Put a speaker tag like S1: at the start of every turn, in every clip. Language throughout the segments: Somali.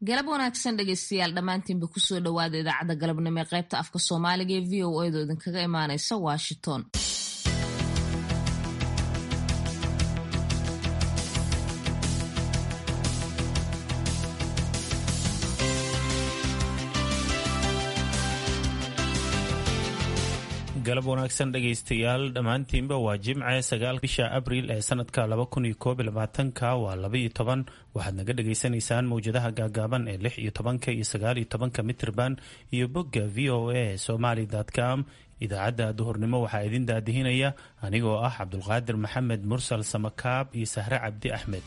S1: galab wanaagsan dhegeystayaal dhammaantiinba kusoo dhowaada idaacadda galabnimo ee qaybta afka soomaaliga ee v o edo idinkaga imaaneysa washington
S2: galab wanaagsan dhegaystayaal dhammaantiinba waa jimce sagaal bisha abriil ee sanadka laba kun iyo koob iyo labaatanka waa laba iyo toban waxaad naga dhagaysanaysaan mawjadaha gaagaaban ee lix iyo tobanka iyo sagaal iyo tobanka mitrban iyo bogga v o a somaly com idaacadda duhurnimo waxaa idin daadihinaya anigoo ah cabdulqaadir maxamed mursal samakaab iyo sahre cabdi axmed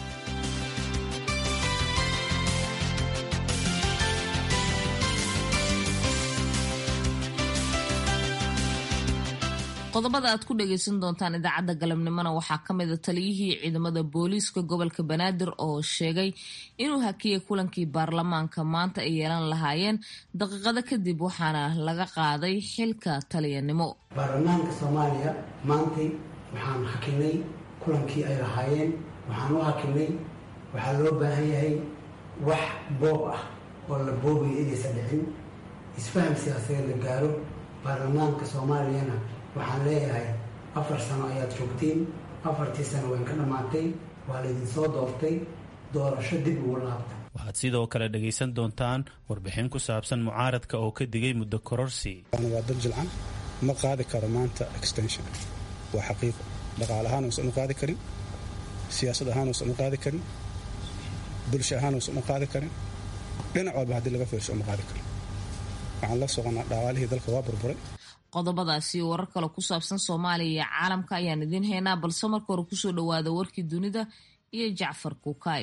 S1: qodobada aad ku dhagaysan doontaan idaacadda galabnimona waxaa ka mid a taliyihii ciidamada booliiska gobolka banaadir oo sheegay inuu hakiyay kulankii baarlamaanka maanta ay yeelan lahaayeen daqiiqado kadib waxaana laga qaaday xilka taliyanimo
S3: baarlamaanka soomaaliya maantay waxaan hakinay kulankii ay lahaayeen waxaan u hakinay waxaa loo baahan yahay wax boob ah oo la boobayo inaysan dhicin isfaham siyaasadeed la gaaro baarlamaanka soomaaliyana waxaan leeyahay afar sano ayaad joogteen afartii sano wayn ka dhammaatay waa laydinsoo doortay doorasho dib ugu laabta
S2: waxaad sidoo kale dhagaysan doontaan warbixin ku saabsan mucaaradka oo ka digay muddo kororsi
S4: waa dad jilcan ma qaadi karo maanta extension waa xaqiiqo dhaqaale ahaan uusan u qaadi karin siyaasad ahaan uusan u qaadi karin bulsho ahaan uusan u qaadi karin dhinac walba haddii laga fiirso uma qaadi karin waxaan la soconaa dhaqaalihii dalka waa burburay
S1: qodobadaasi warar kale ku saabsan soomaaliya iyo caalamka ayaan idiin haynaa balse marka hore kusoo dhowaada warkii dunida iyo jacfar kukaay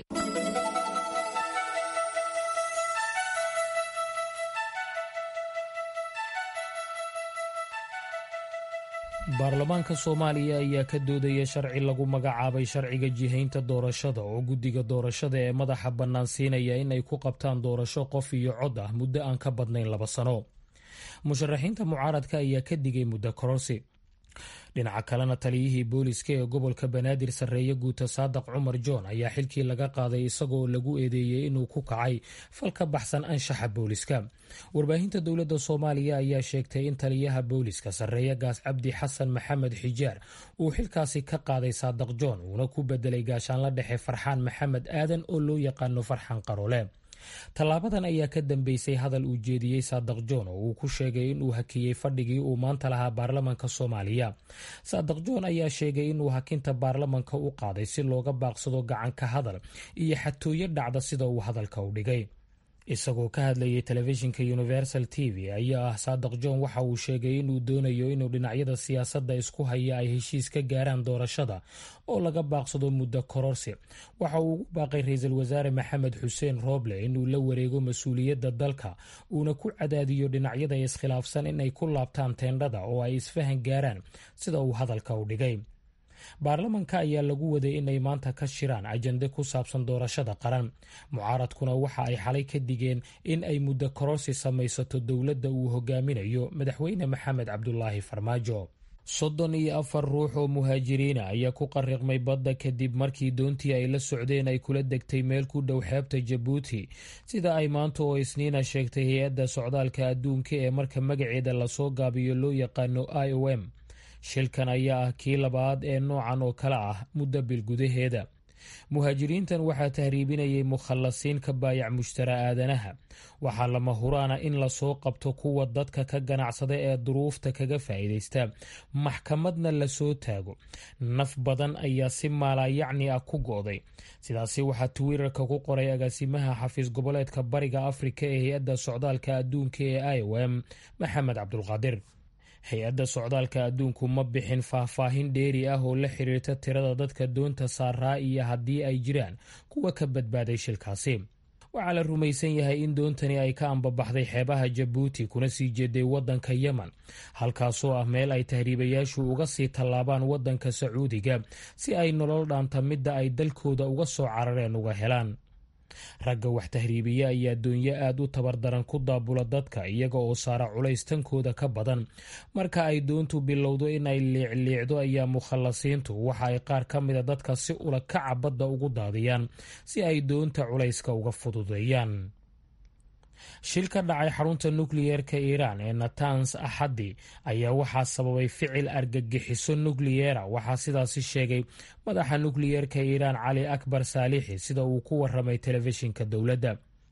S5: baarlamaanka soomaaliya ayaa ka doodaya sharci lagu magacaabay sharciga jihaynta doorashada oo guddiga doorashada ee madaxa bannaan siinaya in ay ku qabtaan doorasho qof iyo cod ah muddo aan ka badnayn laba sano musharaxiinta mucaaradka ayaa ka digay muddo kororsi dhinaca kalena taliyihii booliska ee gobolka banaadir sarreeye guuta saadaq cumar john ayaa xilkii laga qaaday isagoo lagu eedeeyey inuu ku kacay fal ka baxsan anshaxa booliska warbaahinta dowladda soomaaliya ayaa sheegtay in taliyaha booliska sarreeye gaas cabdi xasan maxamed xijaar uu xilkaasi ka qaaday saadaq john uuna ku bedelay gaashaanla dhexe farxaan maxamed aadan oo loo yaqaano farxan qarole tallaabadan ayaa ka dambeysay hadal uu jeediyey saadaq john oo uu ku sheegay inuu hakiyey fadhigii uu maanta lahaa baarlamanka soomaaliya saadaq john ayaa sheegay inuu hakinta baarlamanka u qaaday si looga baaqsado gacanka hadal iyo xatooyo dhacda sida uu hadalka u dhigay isagoo ka hadlayay telefishinka universal t v ayaa ah saadaq john waxa uu sheegay inuu doonayo inuu dhinacyada siyaasadda isku haya ay heshiis ka gaaraan doorashada oo laga baaqsado muddo kororsi waxa uu ugu baaqay ra-iisul wasaare maxamed xuseen rooble inuu la wareego mas-uuliyadda dalka uuna ku cadaadiyo dhinacyada iskhilaafsan inay ku laabtaan teendhada oo ay isfahan gaaraan sida uu hadalka u dhigay baarlamanka ayaa lagu waday inay maanta ka shiraan ajande ku saabsan doorashada qaran mucaaradkuna waxa ay xalay ka digeen in ay muddo kororsi samaysato dowladda uu hogaaminayo madaxweyne maxamed cabdulaahi farmaajo soddon iyo afar ruux oo muhaajiriina ayaa ku qariqmay badda kadib markii doontii ay la socdeen ay kula degtay meel ku dhow xeebta jabuuti sida ay maanta oo isniina sheegtay hay-adda socdaalka adduunka ee marka magaceeda lasoo gaabiyo loo yaqaano i o m shilkan ayaa ah kii labaad ee noocan oo kale ah muddo bil gudaheeda muhaajiriintan waxaa tahriibinayay mukhallasiin ka baayac mushtara aadanaha waxaa lama huraana in lasoo qabto kuwa dadka ka ganacsada ee duruufta kaga faa'iidaysta maxkamadna lasoo taago naf badan ayaa si maalaayacni ah ku go'day sidaasi waxaa twitter-ka ku qoray agaasimaha xafiis goboleedka bariga afrika ee hay-adda socdaalka adduunka ee i o m maxamed cabdulqaadir hay-adda socdaalka adduunku ma bixin faahfaahin dheeri ah oo la xiriirta tirada dadka doonta saaraa iyo haddii ay jiraan kuwa ka badbaaday shilkaasi waxaa la rumaysan yahay in doontani ay ka ambabaxday xeebaha jabuuti kuna sii jeeday waddanka yemen halkaasoo ah meel ay tahriibayaashu uga sii tallaabaan waddanka sacuudiga si ay nolol dhaanta midda ay dalkooda uga soo carareen uga helaan ragga wax tahriibiya ayaa doonyo aad u tabardaran ku daabula dadka iyaga oo saara culays tankooda ka badan marka ay doontu bilowdo inay liicliicdo ayaa mukhallasiintu waxa ay qaar ka mida dadka si ula kaca badda ugu daadiyaan si ay doonta culayska uga fududeeyaan shil ka dhacay xarunta nukliyeerka iiraan ee natans axaddi ayaa waxaa sababay ficil argagixiso nukliyera waxaa sidaasi sheegay madaxa nukliyeerka iiraan cali akbar saalixi sida uu ku waramay telefishinka dowladda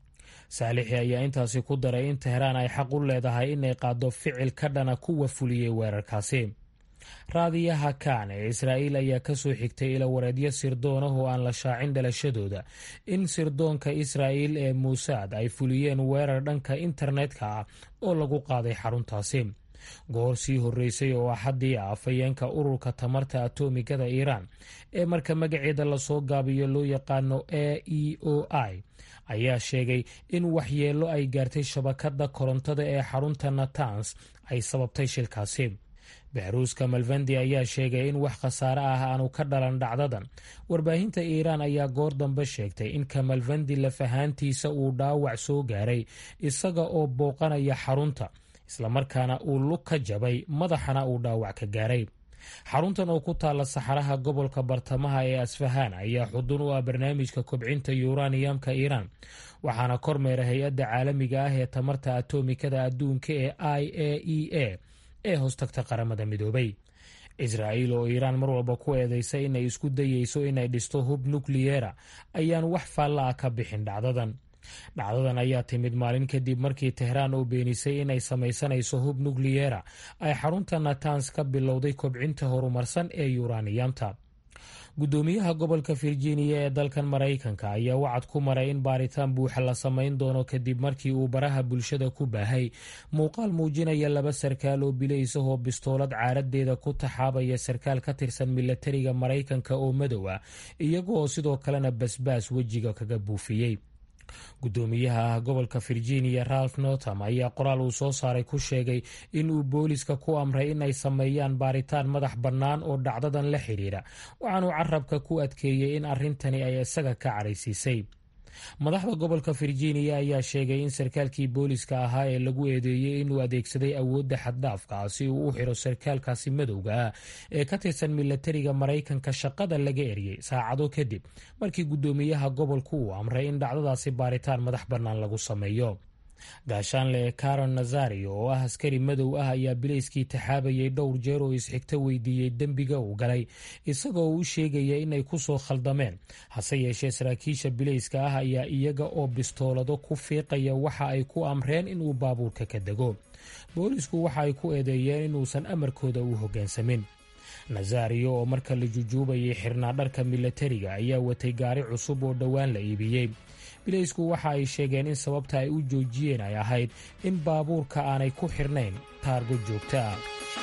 S5: saalixi ayaa intaasi ku daray in tehraan ay xaq u leedahay inay qaado ficil ka dhana kuwa fuliyey weerarkaasi raadiyaha kaan ee israa'iil ayaa ka soo xigtay ilawareedyo sirdoon ah oo aan la shaacin dhalashadooda in sirdoonka israa'iil ee muusaad ay fuliyeen weerar dhanka internetka ah oo lagu qaaday xaruntaasi goor sii horreysay oo axaddii ah afhayeenka ururka tamarta atomigada iiraan ee marka magaceeda lasoo gaabiyo loo yaqaano a e o i ayaa sheegay in waxyeello ay gaartay shabakadda korontada ee xarunta natans ay sababtay shilkaasi baxruuska malvandi ayaa sheegay in wax khasaare ah aanu ka dhalan dhacdadan warbaahinta iiraan ayaa goor dambe sheegtay in kamalvandi lafahaantiisa uu dhaawac soo gaaray isaga oo booqanaya xarunta islamarkaana uu lug ka jabay madaxana uu dhaawac ka gaaray xaruntan oo ku taalla saxaraha gobolka bartamaha ee asfahaan ayaa xudun u ah barnaamijka kobcinta yuraniyamka iiraan waxaana kormeera hay-adda caalamiga ah ee tamarta atomikada adduunka ee i a e a ee hoostagta qaramada midoobay israa'iil oo iiraan mar walba ku eedeysay inay isku dayeyso inay dhisto hub nukliyera ayaan wax faalla ah ka bixin dhacdadan dhacdadan ayaa timid maalin kadib markii tehraan oo beenisay inay samaysanayso hub nukliyera ay xarunta natans ka bilowday kobcinta horumarsan ee yuraniyamta guddoomiyaha gobolka virginia ee dalkan maraykanka ayaa wacad ku maray in baaritaan buuxa la samayn doono kadib markii uu baraha bulshada ku baahay muuqaal muujinaya laba sarkaal oo bilaysahoo bistoolad caaradeeda ku taxaabaya sarkaal ka tirsan milatariga maraykanka oo madow ah iyagooo sidoo kalena basbaas wejiga kaga buufiyey guddoomiyaha gobolka virginia ralph northam ayaa qoraal uu soo saaray ku sheegay in uu booliska ku amray inay sameeyaan baaritaan madax bannaan oo dhacdadan la xidhiira waxaanuu carabka ku adkeeyey in arrintani ay isaga ka caraysiisay madaxda gobolka virginia ayaa sheegay in sarkaalkii booliska ahaa ee lagu eedeeyey inuu adeegsaday awoodda xaddhaafka ah si uu u xiro sarkaalkaasi madowga ah ee ka tirsan milatariga maraykanka shaqada laga eriyey saacado kadib markii guddoomiyaha gobolku uu amray in dhacdadaasi baaritaan madax bannaan lagu sameeyo gaashaanle karon nazario oo ah askari madow ah ayaa bilayskii taxaabayay dhowr jeer oo isxigto weydiiyey dembiga uu galay isagoo u sheegaya inay ku soo khaldameen hase yeeshee saraakiisha bilayska ah ayaa iyaga oo bistoolado ku fiiqaya waxa ay ku amreen inuu baabuurka ka dego boolisku waxa ay ku eedeeyeen inuusan amarkooda u hoggaansamin nazario oo marka la jujuubayay xirnaa dharka milatariga ayaa watay gaari cusub oo dhowaan la iibiyey bilaysku waxa ay sheegeen in sababta ay u joojiyeen ay ahayd in baabuurka aanay ku xirnayn taargo joogto ah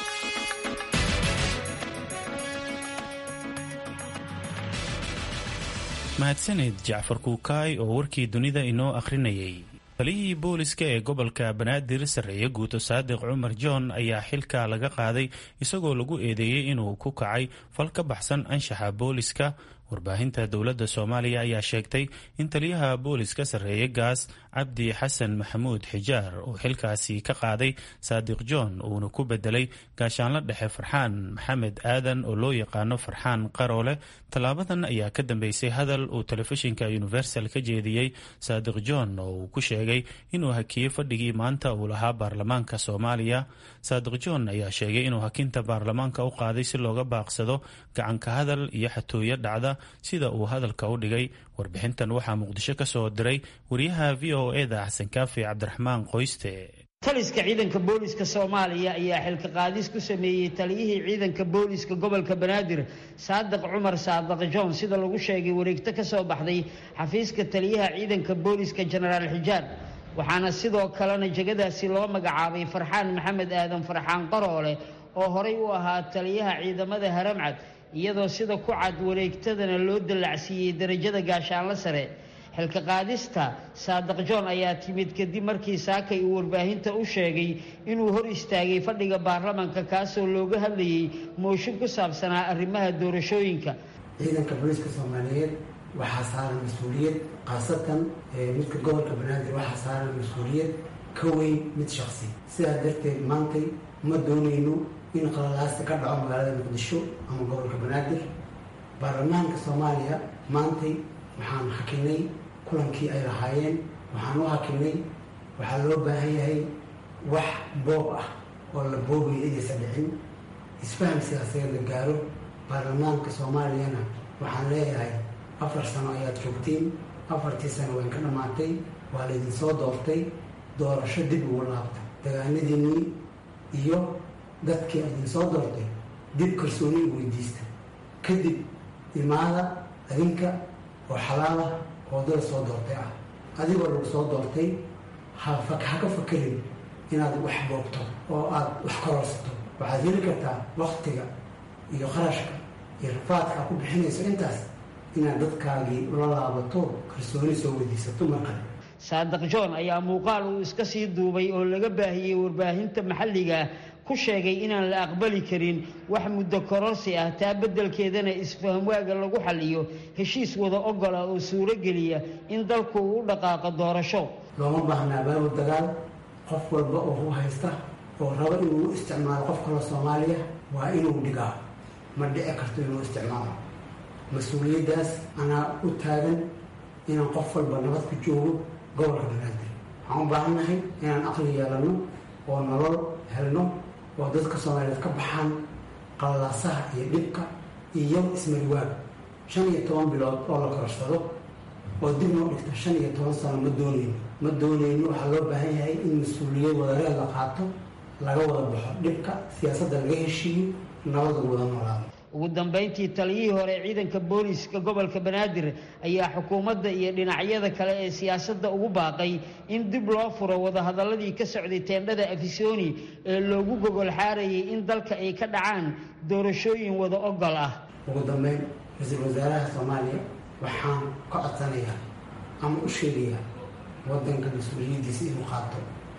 S2: mahadsaned jacfar kuukaay oo warkii dunida inoo akhrinayay taliyihii booliska ee gobolka banaadir sarreeye guuto saadiq cumar john ayaa xilka laga qaaday isagoo lagu eedeeyey inuu ku kacay fal ka baxsan anshaxa booliska warbaahinta dowladda soomaaliya ayaa sheegtay in taliyaha booliska sarreeye gaas cabdi xasan maxamuud xijaar uu xilkaasi ka qaaday saadiq john uuna ku bedelay gaashaanla dhexe farxaan maxamed aadan oo loo yaqaano farxaan qaroole tallaabadan ayaa ka dambeysay hadal uu telefishinka universal ka jeediyey saadiq john oo uu ku sheegay inuu hakiyey fadhigii maanta uu lahaa baarlamaanka soomaaliya saadiq john ayaa sheegay inuu hakinta baarlamaanka u qaaday si looga baaqsado gacanka hadal iyo xatooyo dhacda sida uu hadalka u dhigay warbixintan waxaa muqdisho ka soo diray wariyaha v o eda xasan kaafi cabdiraxmaan qoyste
S6: taliska ciidanka booliska soomaaliya ayaa xilka qaadis ku sameeyey taliyihii ciidanka booliska gobolka banaadir saadiq cumar saadiq john sida lagu sheegay wareegto ka soo baxday xafiiska taliyaha ciidanka booliska jenaraal xijaar waxaana sidoo kalena jegadaasi loo magacaabay farxaan maxamed aadan farxaan qaroole oo horay u ahaa taliyaha ciidamada haramcad iyadoo sida ku cad wareegtadana loo dallacsiiyey darajada gaashaanlo sare xilka qaadista saadiq john ayaa timid kadib markii saakay uu warbaahinta u sheegay inuu hor istaagay fadhiga baarlamanka kaasoo looga hadlayay mooshin ku saabsanaa arrimaha doorashooyinka
S3: ciidanka booliiska soomaaliyeed waxaa saaran mas-uuliyad khaasatan midka gobolka banaadir waxaa saaran mas-uuliyad ka weyn mid shaksi sidaas darteed maantay ma doonayno in qalalaasta ka dhaco magaalada muqdisho ama gobolka banaadir baarlamaanka soomaaliya maantay waxaan hakinay kulankii ay lahaayeen waxaan u hakinay waxaa loo baahan yahay wax boob ah oo la boobayo inaysa dhicin isfaham siyaasadeed la gaaro baarlamaanka soomaaliyana waxaan leeyahay afar sano ayaad joogtiin afartii sano wayn ka dhammaatay waa laydin soo doortay doorasho dib ugu laabta dagaanadiinnii iyo dadkii idin soo doortay dib kalsooni u weydiista kadib imaada adinka oo xalaalah oo dal soo doortay ah adigoo lagu soo doortay ha ka fakerin inaad wax boogto oo aada wax kororsato waxaad heli kartaa waktiga iyo qarashka iyo rafaadka a ku bixinayso intaas inaad dadkaagii ula laabato kalsooni soo weydiisato mar kale
S6: saadiq john ayaa muuqaal uu iska sii duubay oo laga baahiyey warbaahinta maxalliga ku sheegay inaan la aqbali karin wax muddo kororsi ah taa beddelkeedana isfahamwaaga lagu xalliyo heshiis wada ogola oo suuro geliya in dalku uu u dhaqaaqo doorasho
S3: looma baahnaa baabul dagaal qof walba oo u haysta oo rabo inuu isticmaalo qof kaloo soomaaliya waa inuu dhigaa ma dhici karto inuu isticmaalo mas-uuliyaddaas anaa u taagan inaan qof walba nabad ku joogo gobolka banaadir waxaan u baahannahay inaan aqli yeelano oo nolol helno oo dadka soomaaliyeed ka baxaan qallalaasaha iyo dhibka iyo ismariwaag shan iyo toban bilood oo la kororsado oo dib noo dhigta shan iyo toban sano ma doonayno ma doonayno waxaa loo baahan yahay in mas-uuliyad wadareed la qaato laga wada baxo dhibka siyaasadda laga heshiiyo nabada wada noolaado
S6: ugu dambayntii taliyihii hore ciidanka booliiska gobolka banaadir ayaa xukuumadda iyo dhinacyada kale ee siyaasadda ugu baaqay in dib loo furo wadahadaladii ka socday teendhada afisoni ee loogu gogol xaarayay in dalka ay ka dhacaan doorashooyin wada ogol ah
S3: ugu dambeyn ra-iisul wasaaraha soomaaliya waxaan ka codsanayaa ama u sheegayaa waddanka mas-uuliyaddiisa inuu qaato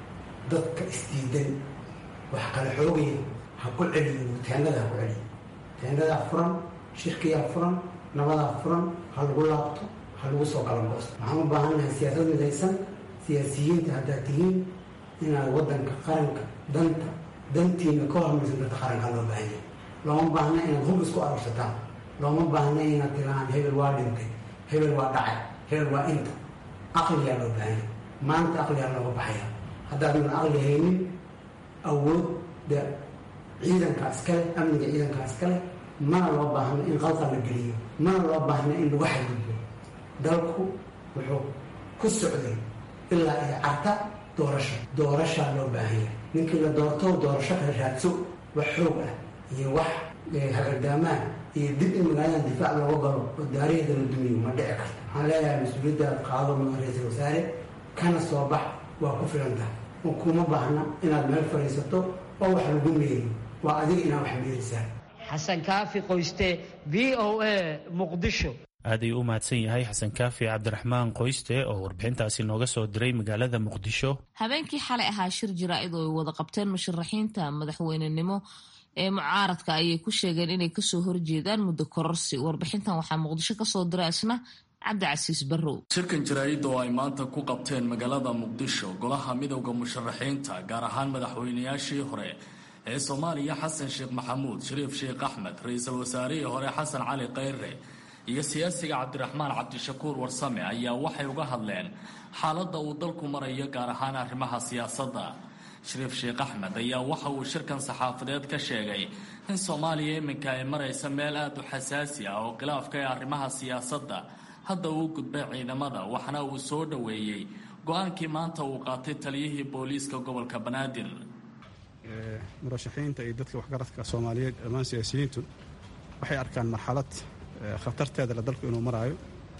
S3: dadka isdiidan wax kala xoogaya ha ku celiyo teendhada ha ku celiyo teendadaa furan shirkiyaa furan nabadaa furan ha lagu laabto ha lagu soo galangoosto waxaan u baahannahay siyaasad midaysan siyaasiyiinta haddaad tihiin inaad waddanka qaranka danta dantiina ka hormaysan dadka qaranka loo baahanya looma baahna inaad hub isku arursataan looma baahna inaad tilaan hebel waa dhintay hebel waa dhacay hebel waa inta aqliyaa loo baahanya maanta aqliyaa looga baxaya haddaadan aqli haynin awoodda ciidanka iskale amniga ciidanka iskale mana loo baahno in qalqal la geliyo mana loo baahno in lagu xadgudbo dalku wuxuu ku socday ilaa iyo carta doorasho doorashaa loo baahanya ninkii la doorto doorasho kala raadso wax xoog ah iyo wax hagardaamaan iyo dib in magaaladan difaac looga galo oo daariheeda la dumiyo ma dhici karto waxaan leeyahay mas-uuliyaddaad qaado mudan ra-iisul wasaare kana soo bax waa ku filan tahay oo kuma baahna inaad meel fadhiisato oo wax lagu meeriyo waa adiga inaa wax meerisaa
S6: xasan kaafi qoyste v o a muqdisho
S2: aad ayuu u mahadsan yahay xasan kaafi cabdiraxmaan qoyste oo warbixintaasi nooga soo diray magaalada muqdisho
S1: habeenkii xalay ahaa shir jaraa'id oo ay wada qabteen musharaxiinta madaxweynenimo ee mucaaradka ayay ku sheegeen inay kasoo horjeedaan muddo kororsi warbixintan waxaa muqdisho kasoo diray isna cabdicasiis barrow
S7: shirkan jaraa'id oo ay maanta ku qabteen magaalada muqdisho golaha midowda musharaxiinta gaar ahaan madaxweynayaashii hore ee soomaaliya xasan sheekh maxamuud shariif sheekh axmed ra-iisul wasaarihii hore xasan cali khayre iyo siyaasiga cabdiraxmaan cabdishakuur warsame ayaa waxay uga hadleen xaaladda uu dalku marayo gaar ahaan arrimaha siyaasadda shariif sheekh axmed ayaa waxa uu shirkan saxaafadeed ka sheegay in soomaaliya iminka ay maraysa meel aada u xasaasi ah oo khilaafka ee arrimaha siyaasadda hadda uu gudbay ciidamada waxna uu soo dhoweeyey go-aankii maanta uu qaatay taliyihii booliiska gobolka banaadir
S4: murashaxiinta iyo dadka waxgaradka soomaaliyeed dhammaan siyaasiyiintu waxay arkaan marxalad khatarteeda le dalku inuu maraayo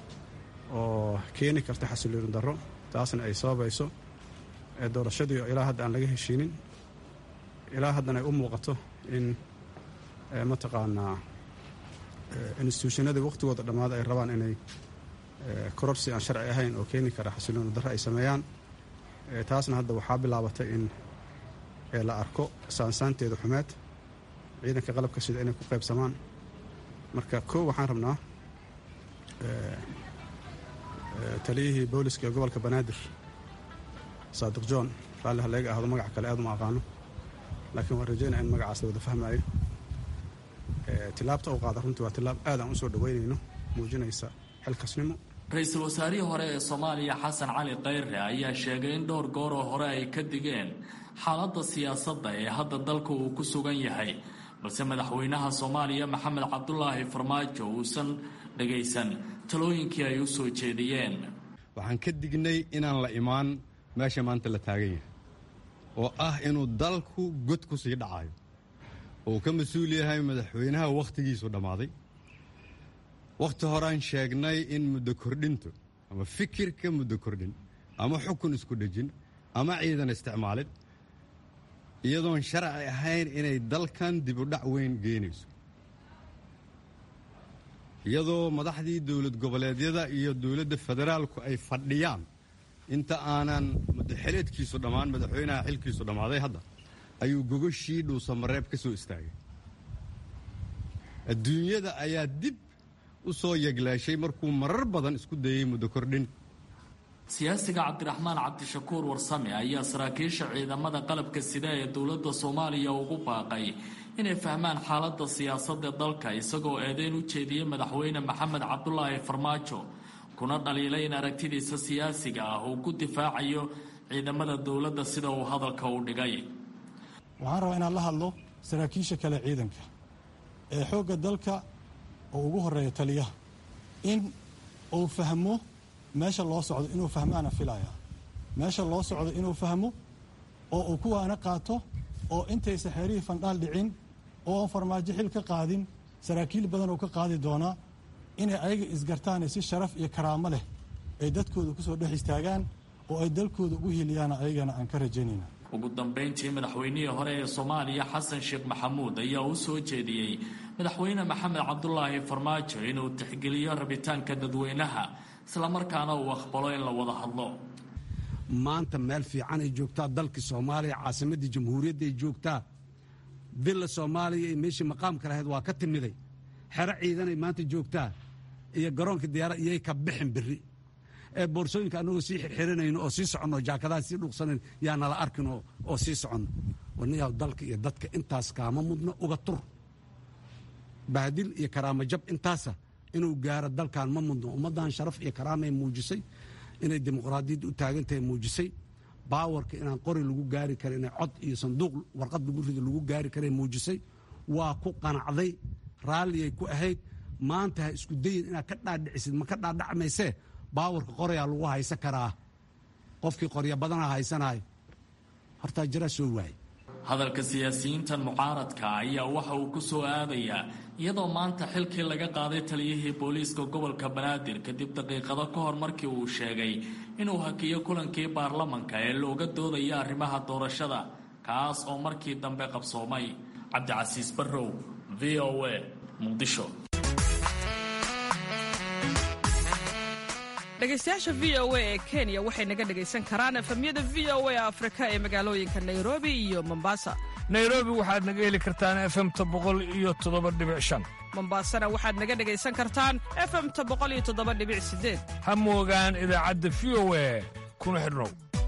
S4: oo keeni karta xasilooni darro taasna ay sababayso doorashadii oo ilaa hadda aan laga heshiinin ilaa haddana ay u muuqato in mataqaanaa instituushanadii wakhtigooda dhammaada ay rabaan inay kororsi aan sharci ahayn oo keeni kara xasilooni darro ay sameeyaan taasna hadda waxaa bilaabatay in la arko saansaanteeda xumeed ciidanka qalabka sida inay ku qaybsamaan marka koo waxaan rabnaa taliyihii booliska ee gobolka banaadir saadiq john raalli halleega ahdo magac kale aad uma aqaano laakiin waan rajaynaya in magacaas la wada fahmaayo tilaabta uu qaada runtii waa tilaab aad aan u soo dhoweynayno muujinaysa xilkasnimo
S7: ra-iisul wasaarihii hore ee soomaaliya xasan cali khayre ayaa sheegay in dhowr gooroo hore ay ka digeen xaaladda siyaasadda ee hadda dalka uu ku sugan yahay balse madaxweynaha soomaaliya maxamed cabdulaahi farmaajo uusan dhagaysan talooyinkii ay u soo jeediyeen
S8: waxaan ka dignay inaan la imaan meesha maanta la taagan yahay oo ah inuu dalku god ku sii dhacayo oo uu ka mas-uul yahay madaxweynaha wakhtigiisu dhammaaday wakhti horaan sheegnay in muddo kordhintu ama fikirka muddo kordhin ama xukun isku dhejin ama ciidan isticmaalin iyadoon sharci ahayn inay dalkan dibudhac weyn geynayso iyadoo madaxdii dowlad goboleedyada iyo dowladda federaalku ay fadhiyaan inta aanan muddoxeleedkiisu dhammaan madaxweynaha xilkiisu dhammaaday hadda ayuu gogoshii dhuusamareeb ka soo istaagay adduunyada ayaa dib u soo yeglaashay markuu marar badan isku dayey muddo kordhin
S7: siyaasiga cabdiraxmaan cabdishakuur warsame ayaa saraakiisha ciidamada qalabka sida ee dowladda soomaaliya ugu baaqay inay fahmaan xaaladda siyaasadda dalka isagoo eedeyn u jeediyey madaxweyne maxamed cabdulaahi farmaajo kuna dhaliilay in aragtidiisa siyaasiga ah uu ku difaacayo ciidamada dowladda sida uu hadalka u dhigay
S9: waxaan rabaa inaan la hadlo saraakiisha kale ciidanka ee xoogga dalka oo ugu horeeya taliyaha in uu fahmo meesha loo socdo inuu fahmaana filaya meesha loo socdo inuu fahmo oo uu kuwaana qaato oo intaysa xeerihii fandhaal dhicin oo aan farmaajo xil ka qaadin saraakiil badan oo ka qaadi doonaa inay ayaga isgartaane si sharaf iyo karaamo leh ay dadkooda kusoo dhex istaagaan oo ay dalkooda ugu hiliyaana ayagana aan ka rajaynayna
S7: ugu dambayntii madaxweynihii hore ee soomaaliya xasan sheekh maxamuud ayaa u soo jeediyey madaxweyne maxamed cabdulaahi farmaajo inuu tixgeliyo rabitaanka dadweynaha islamarkaana uu aqbalo in la wada hadlo
S10: maanta meel fiican ay joogtaa dalkii soomaaliya caasimaddii jamhuuriyadda ay joogtaa villa soomaaliya iyo meeshii maqaamka lahayd waa ka timiday xero ciidanay maanta joogtaa iyo garoonka diyaara iyay ka bixin biri ee boorsooyinka annagoo sii xirxiranayno oo sii soconno jaakadaha sii dhuuqsanayn yaa nala arkin oo sii soconno wanayaa dalka iyo dadka intaas kaama mudno uga tur bahdil iyo karaamo jab intaasa inuu gaaro dalkan ma mudno ummaddan sharaf iyo karaamay muujisay inay dimuqraadiyadda u taagantahay muujisay baawarka inaan qori lagu gaari karin inay cod iyo sanduuq warqad lagu rido lagu gaari karay muujisay waa ku qanacday raalliyay ku ahayd maanta ha isku dayin inaad ka dhaadhicisid ma ka dhaadhacmaysee baawarka qorayaa lagu haysan karaa qofkii qorya badana haysanahay hortaa jiraa soo waayay
S7: hadalka siyaasiyiintan mucaaradka ayaa waxa uu ku soo aadayaa iyadoo maanta xilkii laga qaaday taliyihii booliiska gobolka banaadir kadib daqiiqado ka hor markii uu sheegay inuu hakiyo kulankii baarlamanka ee looga doodaya arrimaha doorashada kaas oo markii dambe qabsoomay cabdicasiis barrow v o a muqdisho
S11: dhegaystayaasha v o a ee kenya waxay naga dhegaysan karaan efamyada v o a afrika ee magaalooyinka nairobi iyo mombasa
S12: nairobi waxaad naga heli kartaan efemta boqol iyo toddoba dhibic shan
S11: mombasana waxaad naga dhegaysan kartaan efemta boqol iyo toddoba dhibic sideed
S12: ha moogaan idaacadda v o a kuna xidhnow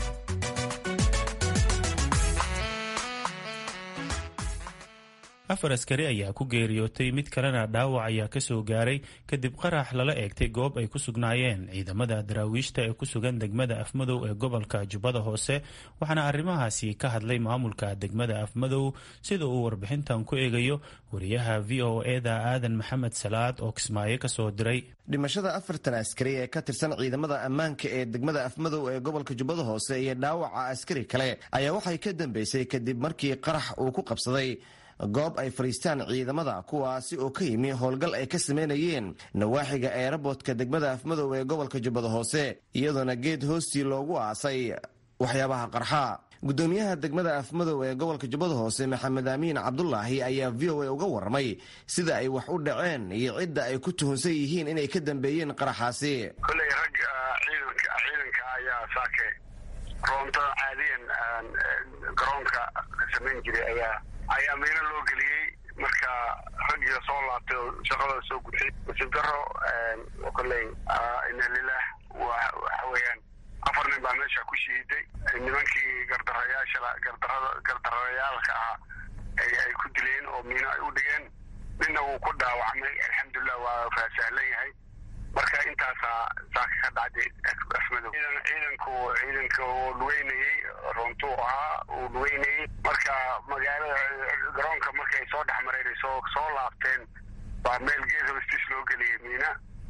S2: afar askari ayaa ku geeriyootay mid kalena dhaawac ayaa ka soo gaaray kadib qarax lala eegtay goob ay ku sugnaayeen ciidamada daraawiishta ee ku sugan degmada afmadow ee gobolka jubbada hoose waxaana arrimahaasi ka hadlay maamulka degmada afmadow sida uu warbixintan ku eegayo wariyaha v o eda aadan maxamed salaad oo kismaayo ka soo diray
S13: dhimashada afartan askari ee ka tirsan ciidamada ammaanka ee degmada afmadow ee gobolka jubbada hoose iyo dhaawaca askari kale ayaa waxay ka dambeysay kadib markii qarax uu ku qabsaday goob ay fadhiistaan ciidamada kuwaasi oo ka yimi howlgal ay ka sameynayeen nawaaxiga eerabootka degmada afmadow ee gobolka jubbada hoose iyadoona geed hoostii loogu aasay waxyaabaha qarxa gudoomiyaha degmada afmadow ee gobolka jubbada hoose maxamed aamiin cabdulaahi ayaa v o a uga warramay sida ay wax u dhaceen iyo cidda ay ku tuhunsan yihiin inay ka dambeeyeen qaraxaasi
S14: koley rag ciidanka ayaa saake roonto caadiyan garoonka ka samayn jiray ayaa ayaa miino loo geliyey marka raggiga soo laabtay oo shaqadooda soo gutay nasiib daro koley ina lilah waxa weeyaan afar nin baa meesha ku shiiday nimankii gardarayaasha gardarada gardarayaalka ahaa ay ku dileen oo miino ay u dhigeen ninna wuu ku dhaawacmay alxamdulilah waa faasahlan yahay marka intaasaa saaka ka dhacday asmadow ciidanku ciidanka uu lugeynayey runtuu ahaa uu lugeynayey marka magaalada garoonka marka ay soo dhex mareen ay soo soo laabteen baa meel gees hoostiis loo geliyey miina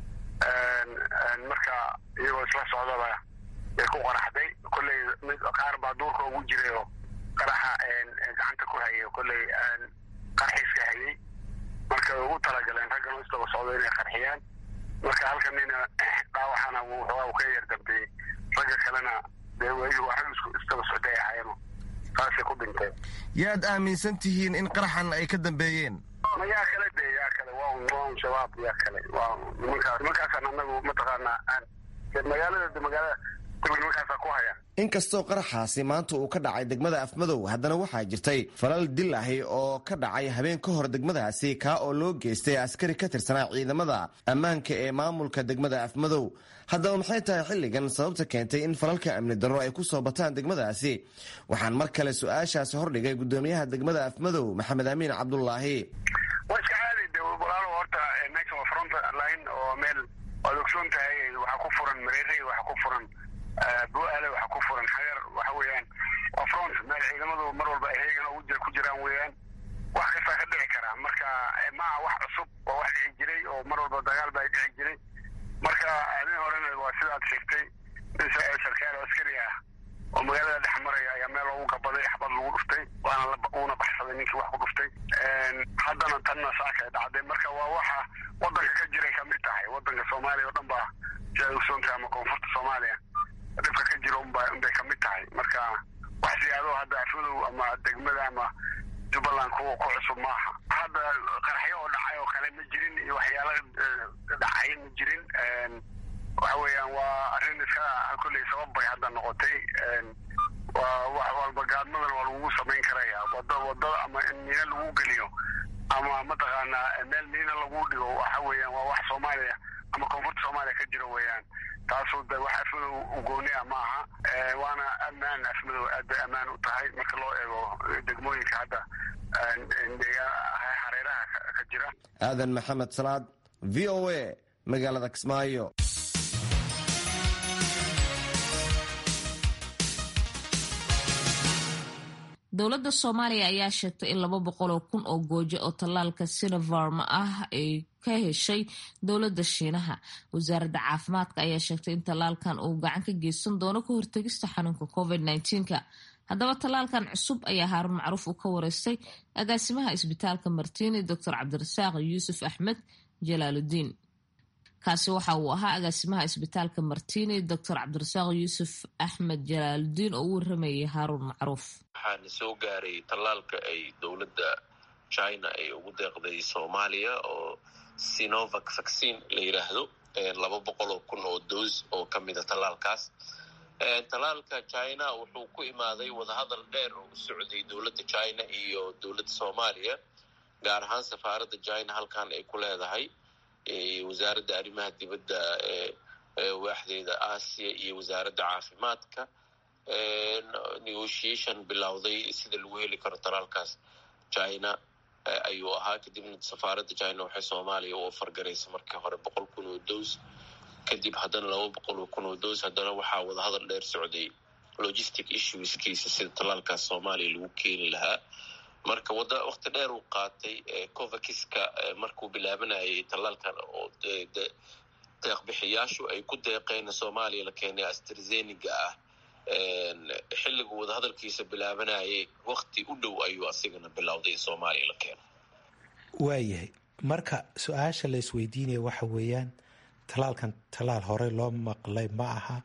S14: marka iyagoo isla socdaba bay ku qaraxday kolley mid qaar baa duurka ugu jiray oo qaraxa gacanta ku hayay kolley qarxiiska hayay marka way ugu talagaleen raggan isdaba socdo inay qarxiyaan marka halka nina dhaawacana wuu ka yar dambeeyey ragga kalena dee waa rag isdaba socday ahaayeen saasay ku dhinteen
S13: yaad aaminsan tihiin in qaraxan ay ka dambeeyeen
S14: ma yaa kale de yaa kale waa un waa un shabaab yaa kale waa nimankaas nimankaasaan anagu mataqaanaa aan magaalada de magaalada kulli nimankaasa ku haya
S13: inkastoo qaraxaasi maanta uu ka dhacay degmada afmadow haddana waxaa jirtay falal dil ahi oo ka dhacay habeen ka hor degmadaasi kaa oo loo geystay askari ka tirsanaa ciidamada ammaanka ee maamulka degmada afmadow haddaba maxay tahay xilligan sababta keentay in falalka amni darro ay ku soo bataan degmadaasi waxaan mar kale su-aashaasi hordhigay gudoomiyaha degmada afmadow maxamed amiin cabdulaahi
S14: waa iska caadi de walaalo horta meesha waa front line oo meel waad ogsoon tahay waxaa ku furan mareerey waxaa ku furan bu-aale waxaa ku furan xagar waxa weeyaan waa front meel ciidamadu mar walba ay heegan ugu ku jiraan weeyaan wax kastaa ka dhici karaa marka maaha wax cusub oo wax dhici jiray oo mar walba dagaal baa dhici jiray marka nin horena waa sidaad sheegtay nin sarkaal askari ah oo magaalada dhex maraya ayaa meel loogu gabaday xabad lagu dhuftay waana uuna baxsaday ninkii wax ku dhuftay haddana tanna saaka dhacday marka waa waxa wadanka ka jiray kamid tahay wadanka soomaaliya oo dhan baa sidaad ogsoontahay ama koonfurta soomaaliya dhibka ka jiro unba unbay kamid tahay marka wax siyaado hadda afmadow ama degmada ama jubbaland ku ku cusub maaha hadda qaraxyo oo dhacay oo kale ma jirin iyo waxyaalo dhacay ma jirin waxa weeyaan waa arrin iska kolley sabab bay hadda noqotay waa wax walba gaadmadan waa lagugu samayn karaya wada wadada ama in miina lagu geliyo ama mataqaanaa meel miina lagu dhigo waxa weeyaan waa wax soomaaliya ama koonfurta soomaaliya ka jiro weeyaan taasoo de wax afmadow ugooniya ma aha waana ammaan afmadow aad bay ammaan u tahay marka loo eego degmooyinka hadda hareeraha ka jira
S13: aadan maxamed salaad v o a magaalada kismaayo
S1: dowladda soomaaliya ayaa sheegtay in laba boqoloo kun oo goojo oo tallaalka sinovarma ah ay ka heshay dowladda shiinaha wasaaradda caafimaadka ayaa sheegtay in tallaalkan uu gacan ka geysan doono ka hortegista xanuunka covid -19ka haddaba tallaalkan cusub ayaa haarun macruuf uu ka wareystay agaasimaha isbitaalka martiini doctor cabdirasaaq yuusuf axmed jalaaludiin kaasi waxa uu ahaa agaasimaha isbitaalka martiini doctor cabdirasaaq yuusuf axmed jalaaludiin oo u waramayay haaruun macruuf
S15: waxaana soo gaaray tallaalka ay dowladda china ay ugu deeqday soomaaliya oo sinovac vaccine la yidhaahdo laba boqol oo kun oo doos oo ka mida tallaalkaas tallaalka china wuxuu ku imaaday wadahadal dheer oo u socday dowladda china iyo dowladda soomaaliya gaar ahaan safaaradda china halkan ay ku leedahay wasaaradda arrimaha dibadda waaxdeeda aasiya iyo wasaaradda caafimaadka negotiation bilowday sida lagu heli karo talaalkaas china ayuu ahaa kadibna safaaradda china waxay soomaaliya u ofargaraysa markii hore boqol kun oo doos kadib haddana laba boqol oo kun oo doos haddana waxaa wadahadal dheer socday logistic issueskiisa sida talaalkaas soomaaliya lagu keeni lahaa marka wada wakti dheer uu qaatay covakiska markuu bilaabanayay tallaalkan oo deeqbixiyaashu ay ku deeqeen soomaaliya la keenay astrazeniga ah xilligu wadahadalkiisa bilaabanayay wakti u dhow ayuu asigana bilowday in soomaaliya la keeno
S16: waayahay marka su-aasha la isweydiinaya waxa weeyaan tallaalkan tallaal horey loo maqlay ma aha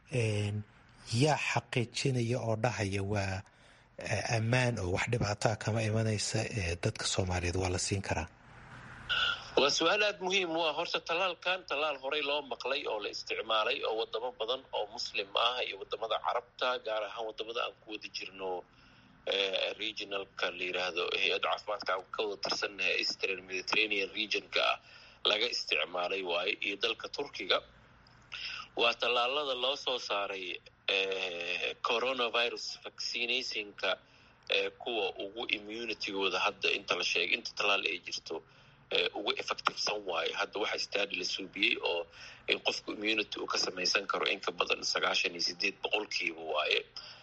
S16: yaa xaqiijinaya oo dhahaya waa ammaan oo wax dhibaataa kama imanaysa dadka soomaaliyeed waa la siin karaa
S15: waa su-aal aada muhiim u ah horta tallaalkan tallaal horey loo maqlay oo la isticmaalay oo wadamo badan oo muslim ah iyo wadamada carabta gaar ahaan wadamada aan ku wada jirno regionalka la yiraahdo hay-adda caafimaadka aan ka wada tirsannahay eastern mediterranean regionka ah laga isticmaalay waaye iyo dalka turkiga waa tallaalada loo soo saaray coronavirus vaccinationka kuwa ugu immunitygooda hadda inta la sheegay inta tallaal ay jirto ugu effectivesan waayo hadda waxa stadi la suubiyey oo in qofku immunity uu ka samaysan karo in ka badan sagaashan iyo sideed boqolkiiba waaye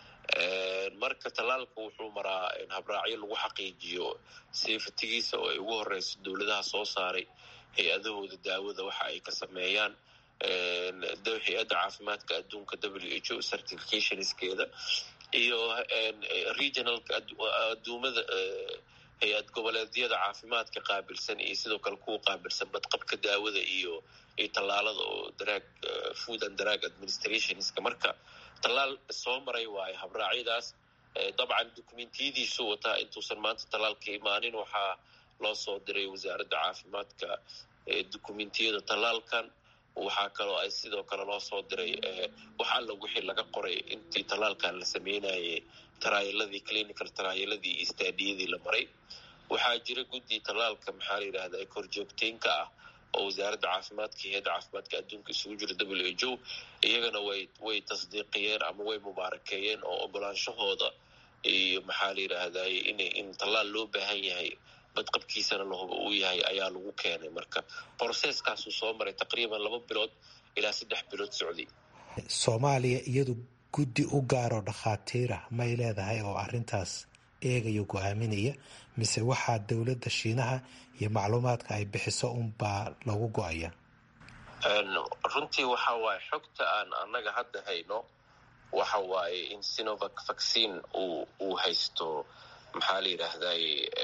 S15: marka tallaalka wuxuu maraa habraacyo lagu xaqiijiyo safetigiisa oo ay ugu horeyso dowladaha soo saaray hay-adahooda daawada waxa ay ka sameeyaan hay-adda caafimaadka adduunka w h o certificationskeeda iyo regionalka aduumada hay-ad goboleedyada caafimaadka qaabilsan iyo sidoo kale kuwa qaabilsan badqabka daawada iyo iyo tallaalada oo daraag food and drug administrationska marka tallaal soo maray waayo habraacyadaas dabcan dokumentiyadiisu wataa intuusan maanta tallaalka imaanin waxaa loo soo diray wasaaradda caafimaadka dokumentiyada tallaalkan waxaa kaloo ay sidoo kale loo soo diray wax alla wixii laga qoray intii tallaalkan la sameynayay taraayaladii clinical taraayaladii iyo staadiyadii la maray waxaa jira guddi tallaalka maxaa la yidhahda korjoogteynka ah oo wasaaradda caafimaadka iyo hay-adda caafimaadka adduunka isugu jira w h o iyagana way way tasdiiqiyeen ama way mubaarakeeyeen oo ogolaanshahooda iyo maxaa la yidhaahday in in tallaal loo baahan yahay badqabkiisana lahuba uu yahay ayaa lagu keenay marka broseskaasuu soo maray taqriiban laba bilood ilaa saddex bilood socday
S16: soomaaliya iyadu guddi u gaaroo dhakhaatiirah may leedahay oo arintaas eegaya go-aaminaya mise waxaa dowladda shiinaha iyo macluumaadka ay bixiso unbaa lagu go-aya
S15: runtii waxa waaye xogta aan annaga hadda hayno waxa waaye in sinovac vaccine uu uu haysto maxaa la yidhaahday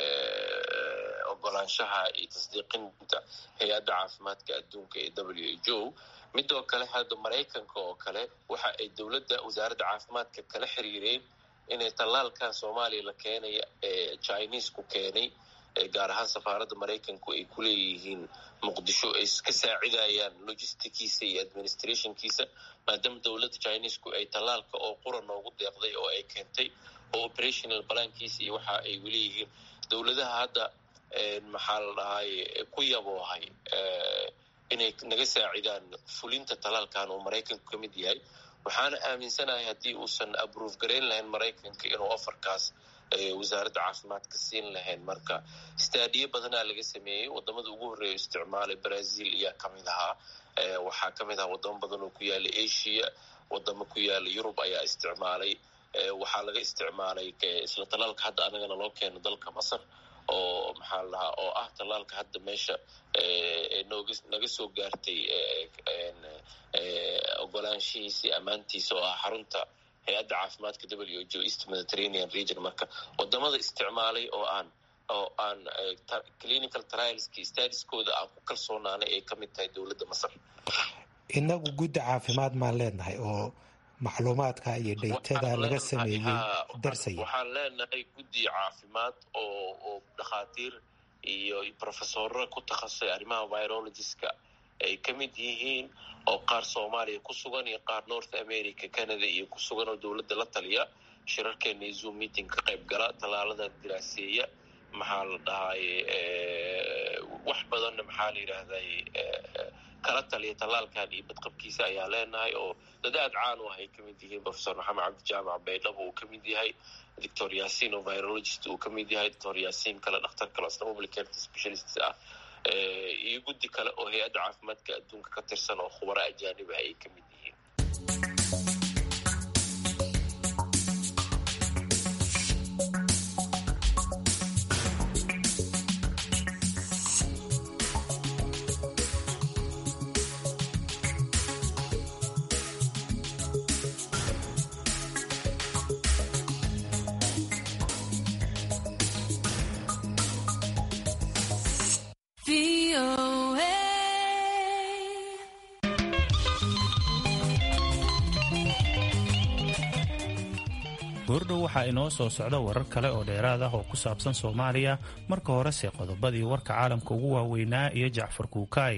S15: ogolaanshaha iyo tasdiiqinta hay-adda caafimaadka adduunka ee w h o midoo kale hadda maraykanka oo kale waxa ay dowladda wasaaradda caafimaadka kala xiriireen inay tallaalkan soomaaliya la keenaya ee chinesku keenay gaar ahaan safaaradda maraykanku ay ku leeyihiin muqdisho ay ka saacidayaan logistickiisa iyo administrationkiisa maadaama dowladda chinesku ay tallaalka oo qura noogu deeqday oo ay keentay oo operational balankiisa iyo waxa ay weleeyihiin dowladaha hadda maxaa la dhahay ku yaboohay inay naga saacidaan fulinta tallaalkan oo maraykanku ka mid yahay waxaana aaminsanahay haddii uusan abrove garayn lahayn maraykanka inuu ofarkaas wasaaradda caafimaadka siin lahayn marka staadiyo badanaa laga sameeyey wadamada ugu horreeya isticmaalay brazil ayaa kamid ahaa waxaa kamid ahaa wadamo badan oo ku yaala asia wadamo ku yaala yurub ayaa isticmaalay waxaa laga isticmaalay isla tallaalka hadda anagana loo keeno dalka masar oo maxaa la dhahaa oo ah tallaalka hadda meesha nooga naga soo gaartay ogolaanshihiisii ammaantiisa oo ah xarunta hay-adda caafimaadka w h o east mediterranean region marka wadamada isticmaalay oo aan oo aan clinical trialski stadiskooda aan ku kalsoonaanay ay ka mid tahay dowladda masar
S16: inagu guddi caafimaad maan leenahay oo macluumaadka iyo dhaytada laga sameeyey darsaya
S15: waxaan leenahay guddi caafimaad oo oo dhakhaatiir iyo professorra ku takhasusay arrimaha virologiska ay ka mid yihiin oo qaar soomaaliya ku sugan iyo qaar north america canada iyo ku sugan oo dowladda la taliya shirarkeena iyo zoom meeting ka qayb gala tallaalada diraaseeya maxaa la dhahay wax badanna maxaa la yidhaahday kala taliya tallaalkan iyo badqabkiisa ayaa leenahay oo dad aad caan u ah ay ka mid yihiin professor maxamed cabdijaamac baydhabo uu ka mid yahay doctor yasin oo virologist uu ka mid yahay doctor yasin kale dhakhtar kale asna public health specialist ah iyo guddi kale oo hay-adda caafimaadka adduunka ka tirsan oo khubaro ajaaniba ay ka mid yihiin
S2: goordhow waxaa inoo soo socda warar kale oo dheeraad ah oo ku saabsan soomaaliya marka horese qodobadii warka caalamka ugu waaweynaa iyo jacfar kuukaay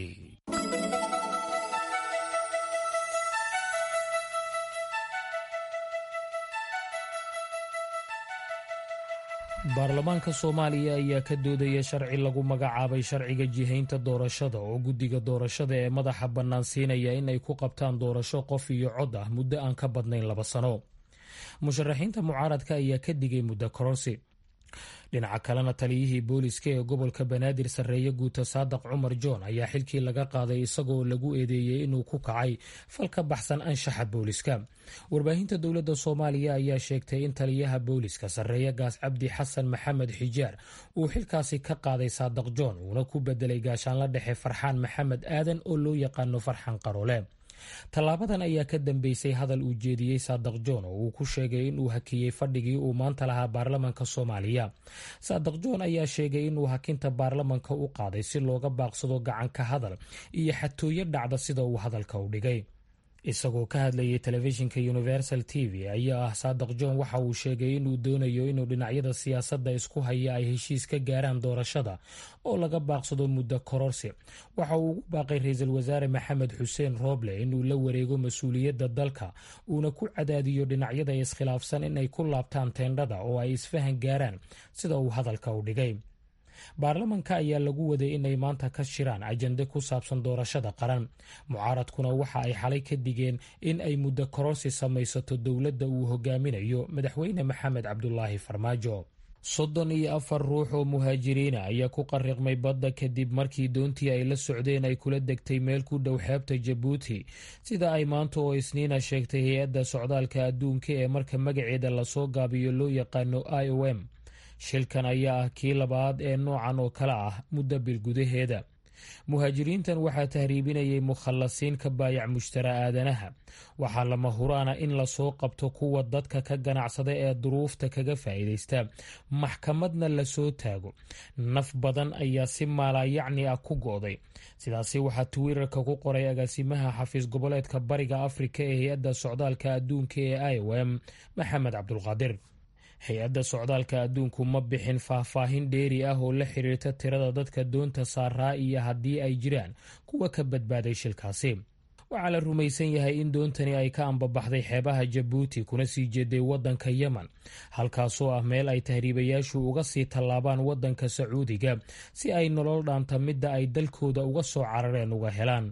S5: baarlamaanka soomaaliya ayaa ka doodaya sharci lagu magacaabay sharciga jihaynta doorashada oo guddiga doorashada ee madaxa bannaan siinaya in ay ku qabtaan doorasho qof iyo cod ah muddo aan ka badnayn laba sano musharaxiinta mucaaradka ayaa ka digay muddo kororsi dhinaca kalena taliyihii booliska ee gobolka banaadir sarreeye guuta saadaq cumar john ayaa xilkii laga qaaday isagoo lagu eedeeyey inuu ku kacay fal ka baxsan anshaxa booliska warbaahinta dowladda soomaaliya ayaa sheegtay in taliyaha booliska sarreeye gaas cabdi xasan maxamed xijaar uu xilkaasi ka qaaday saadaq john uuna ku bedelay gaashaanla dhexe farxaan maxamed aadan oo loo yaqaano farxaan qaroole tallaabadan ayaa ka dambeysay hadal uu jeediyey saadaq john oo uu ku sheegay inuu hakiyey fadhigii uu maanta lahaa baarlamanka soomaaliya saadaq john ayaa sheegay inuu hakinta baarlamanka u qaaday si looga baaqsado gacanka hadal iyo xatooyo dhacda sida uu hadalka u dhigay isagoo ka hadlayay telefishinka universal t v ayaa ah saadaq john waxa uu sheegay inuu doonayo inuu dhinacyada siyaasadda isku haya ay heshiis ka gaaraan doorashada oo laga baaqsado muddo kororsi waxa uu ugu baaqay ra-iisul wasaare maxamed xuseen rooble inuu la wareego mas-uuliyadda dalka uuna ku cadaadiyo dhinacyada iskhilaafsan inay ku laabtaan teendhada oo ay isfahan gaaraan sida uu hadalka u dhigay baarlamanka ayaa lagu waday inay maanta ka shiraan ajande ku saabsan doorashada qaran mucaaradkuna waxa ay xalay ka digeen in ay muddo kororsi samaysato dowladda uu hogaaminayo madaxweyne maxamed cabdulaahi farmaajo soddon iyo afar ruux oo muhaajiriina ayaa ku qariqmay badda kadib markii doontii ay la socdeen ay kula degtay meel ku dhow xeebta jabuuti sida ay maanta oo isniina sheegtay hay-adda socdaalka adduunka ee marka magaceeda lasoo gaabiyo loo yaqaano i o m shilkan ayaa ah kii labaad ee noocan oo kale ah muddo bil gudaheeda muhaajiriintan waxaa tahriibinayay mukhallasiin ka baayac mushtara aadanaha waxaa lama huraana in lasoo qabto kuwa dadka ka ganacsada ee duruufta kaga faa'iidaysta maxkamadna lasoo taago naf badan ayaa si maalaayacni ah ku go'day sidaasi waxaa twitter-ka ku qoray agaasimaha xafiis goboleedka bariga afrika ee hay-adda socdaalka adduunka ee i o m maxamed cabdulqaadir hay-adda socdaalka adduunku ma bixin faahfaahin dheeri ah oo la xiriirta tirada dadka doonta saaraa iyo haddii ay jiraan kuwa ka badbaaday shilkaasi waxaa la rumaysan yahay in doontani ay ka ambabaxday xeebaha jabuuti kuna sii jeeday waddanka yemen halkaasoo ah meel ay tahriibayaashu uga sii tallaabaan waddanka sacuudiga si ay nolol dhaanta midda ay dalkooda uga soo carareen uga helaan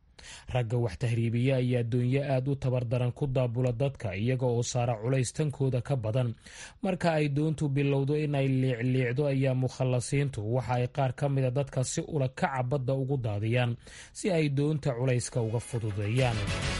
S5: ragga wax tahriibiya ayaa doonyo aad u tabardaran ku daabula dadka iyaga oo saara culays tankooda ka badan marka ay doontu bilowdo inay liicliicdo ayaa mukhallasiintu waxa ay qaar ka mida dadka si ula kaca badda ugu daadiyaan si ay doonta culayska uga fududeeyaan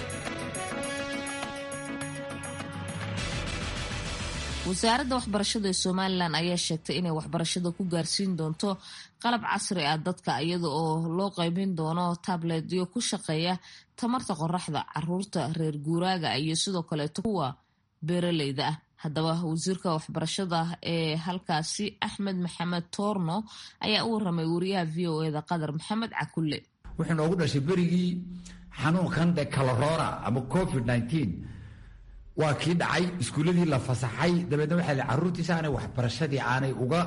S1: wasaaradda waxbarashada ee somalilan ayaa sheegtay inay waxbarashada ku gaarsiin doonto qalab casri ah dadka iyada oo loo qaybin doono tabletyo ku shaqeeya tamarta qoraxda caruurta reer guuraaga iyo sidoo kaleeto kuwa beeraleyda ah haddaba wasiirka waxbarashada ee halkaasi axmed maxamed toorno ayaa u waramay wariyaha v o eda qadar maxamed cakulle
S17: wuxuu noogu dhashay berigii xanuunkan de kalorora ama covid nineteen waa kii dhacay iskuuladii la fasaxay dabeedna waxaa la caruurtiisa aanay waxbarashadii aanay uga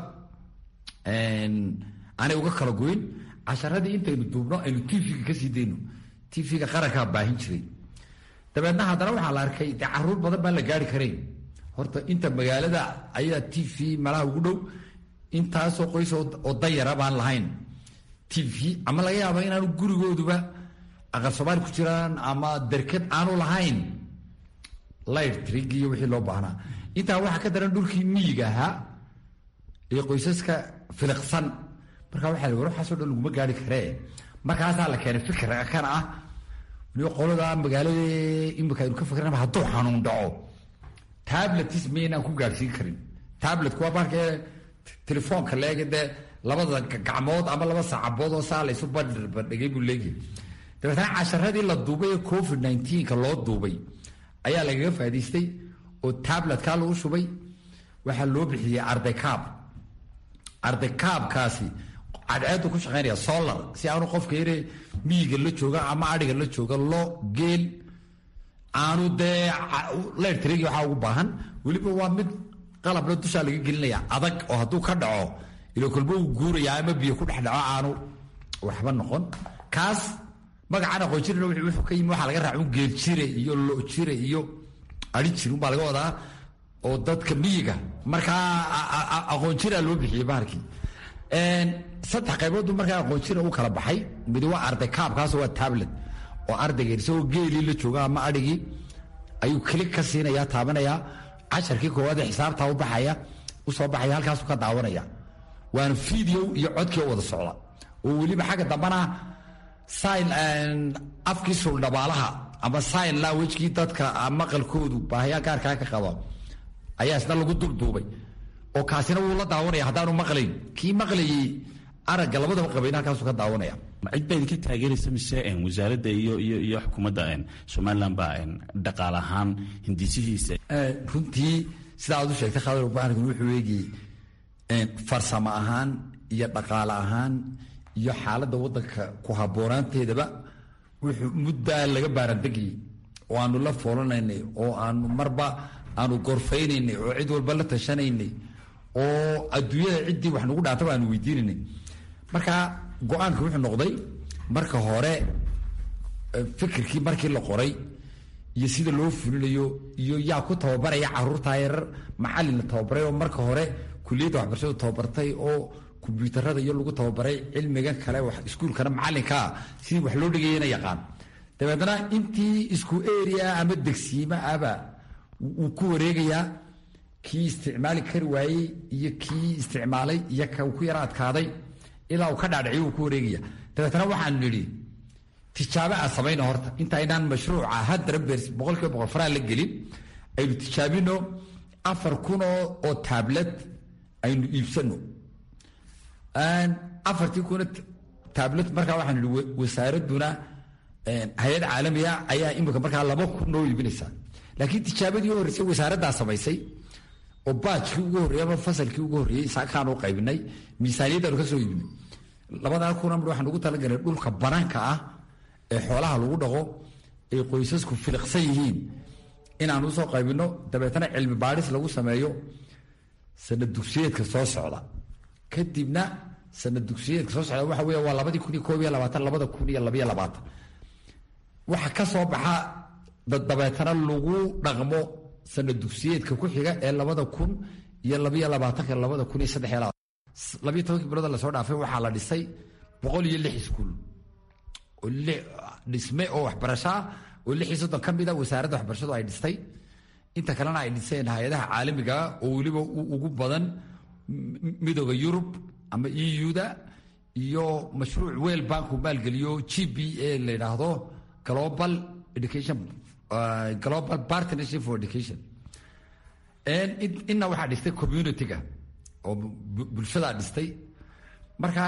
S17: aanay uga kala goyn casharadii intaynu duubno aynu tv-ga kasii dayno tv-ga qarankaa baahin jiray dabeedna haddana waxaa la arkay de caruur badan baan la gaari karayn horta inta magaalada ayaa t v malaha ugu dhow intaasoo qoys oo dayara baan lahayn t v ama laga yaaba inaanu gurigooduba aqal soomaali ku jiraan ama derkad aanu lahayn lightrig iyo wixii loo baahnaa intaa waxaa ka daran dhulkii miyiga ahaa iyo qoysaska filiqsan marka waxaa la war waxaasoo dhan laguma gaari karee markaasaa la keenay fikir kan ah waliba qolada magaalada imika aynu ka fikirnaba hadduu xanuun dhaco tabletis maynaan ku gaadhsiin karin tabletku waa marka telefoonka leega dee labada gacmood ama laba saacabood oo saa laysu bandhigay buu leegyahay dabeetna casharadii la duubay ee covid nineteenka loo duubay ayaa lagaga faaidaystay oo tabletkaa lagu shubay waxaa loo bixiyey ardaykaab ardaykaabkaasi cadceedu ku shaqeynaya solar si aanu qofka yare miyiga la jooga ama adhiga la jooga lo geel aanu dee letrigi waxaa ugu baahan weliba waa mid qalabna dushaa laga gelinaya adag oo hadduu ka dhaco ilo kolba uu guuraya ama biyo ku dhex dhaco aanu waxba noqon kaas magacaan aqoon jirin wuxuu ka yimi waxaa laga raaca un geel jire iyo lo jire iyo ari jir unbaa laga wadaa oo dadka miyiga markaa aqoon jiraa loo bixiyey bahalkii saddex qayboodbu markaa aqoon jira u kala baxay midi waa arday kaabkaas waa tablet oo ardayga isagoo geelii la jooga ama adhigii ayuu kelig ka siinaya taabanaya casharkii koowaad ee xisaabtaa u baxaya u soo baxaya halkaasu ka daawanaya waana video iyo codkii wada socda oo weliba xagga dambana sign afkii suldhabaalaha ama sign languagekii dadka maqalkoodu baahayaa gaarkaa ka qaba ayaa isna lagu dubduubay oo kaasina wuu la daawanaya haddaanu maqlayn kii maqlayay aragga labadaba qabayn halkaasu ka daawanaya
S18: cid baa idinka taageeraysa mise wasaaradda iyo iyo iyo xukuumadda somaliland baa dhaqaal ahaan hindisihiisa
S17: runtii sida aad u sheegtay khadar bahalkan wuxuu eegayey farsamo ahaan iyo dhaqaale ahaan iyo xaaladda waddanka ku habboonaanteedaba wuxuu muddaa laga baarandegayey oo aanu la foolanaynay oo aanu marba aanu gorfaynaynay oo cid walba la tashanaynay oo adduunyada ciddii wax nagu dhaantaba aanu weydiinaynay marka go-aanka wuxuu noqday marka hore fikirkii markii la qoray iyo sida loo fulinayo iyo yaa ku tababaraya caruurtaa yarar macalin la tababaray oo marka hore kuliyadda waxbarashadu tababartay oo kombyuutarada iyo lagu tababaray cilmigan kale iskuulkana macalinkaa sidii wax loo dhigayana yaqaan dabeedna intii isku area ama degsiima aba wuu ku wareegayaa kii isticmaali kari waayey iyo kii isticmaalay iyo ka ku yara adkaaday ilaa uu ka dhaadhiciyo uu ku wareegaya dabeetna waxaan nidhi tijaabo aan samayno horta intaynaan mashruuca haddana beers boqolkiiba boqol faraa la gelin aynu tijaabino afar kun oo tablet aynu iibsano afartii kuna tablet markaa waxaan nidhi wasaaraduna hay-ad caalamiga ayaa imika markaa laba kun noo iibinaysaa laakiin tijaabadii u horreysay wasaaraddaa samaysay oo baajkii ugu horreeyey ama fasalkii ugu horreeyey saakaan u qaybinay miisaaniyaddaanu ka soo iibinay labadaa kuna mar waxaan ugu talagalay dhulka banaanka ah ee xoolaha lagu dhaqo ay qoysasku filiqsan yihiin inaan usoo qaybino dabeetana cilmi baadhis lagu sameeyo sanad dugsiyeedka soo socda kadibna sanad dugsiyeedka soo socda waxa weya waa labadii kun iyo koob iyo labaatan labada kun iyo labayo labaatan waxa ka soo baxa dabeetana lagu dhaqmo sanad dugsiyeedka ku xiga ee labada kun iyo labayo labaatanka labada kun iyo saddex iyo labaatan labayo tobankii bilood lasoo dhaafay waxaa la dhisay boqol iyo lix iskuul oo dhisme oo waxbarasho ah oo lix iyo soddon ka mid a wasaaradda waxbarashadu ay dhistay inta kalena ay dhiseen hay-adaha caalamiga oo weliba ugu badan midooda yurub ama euda iyo mashruuc weel banku maalgeliyo g b a la yidhaahdo global education global partnership for education inna waxaa dhistay community-ga oo bulshadaa dhistay marka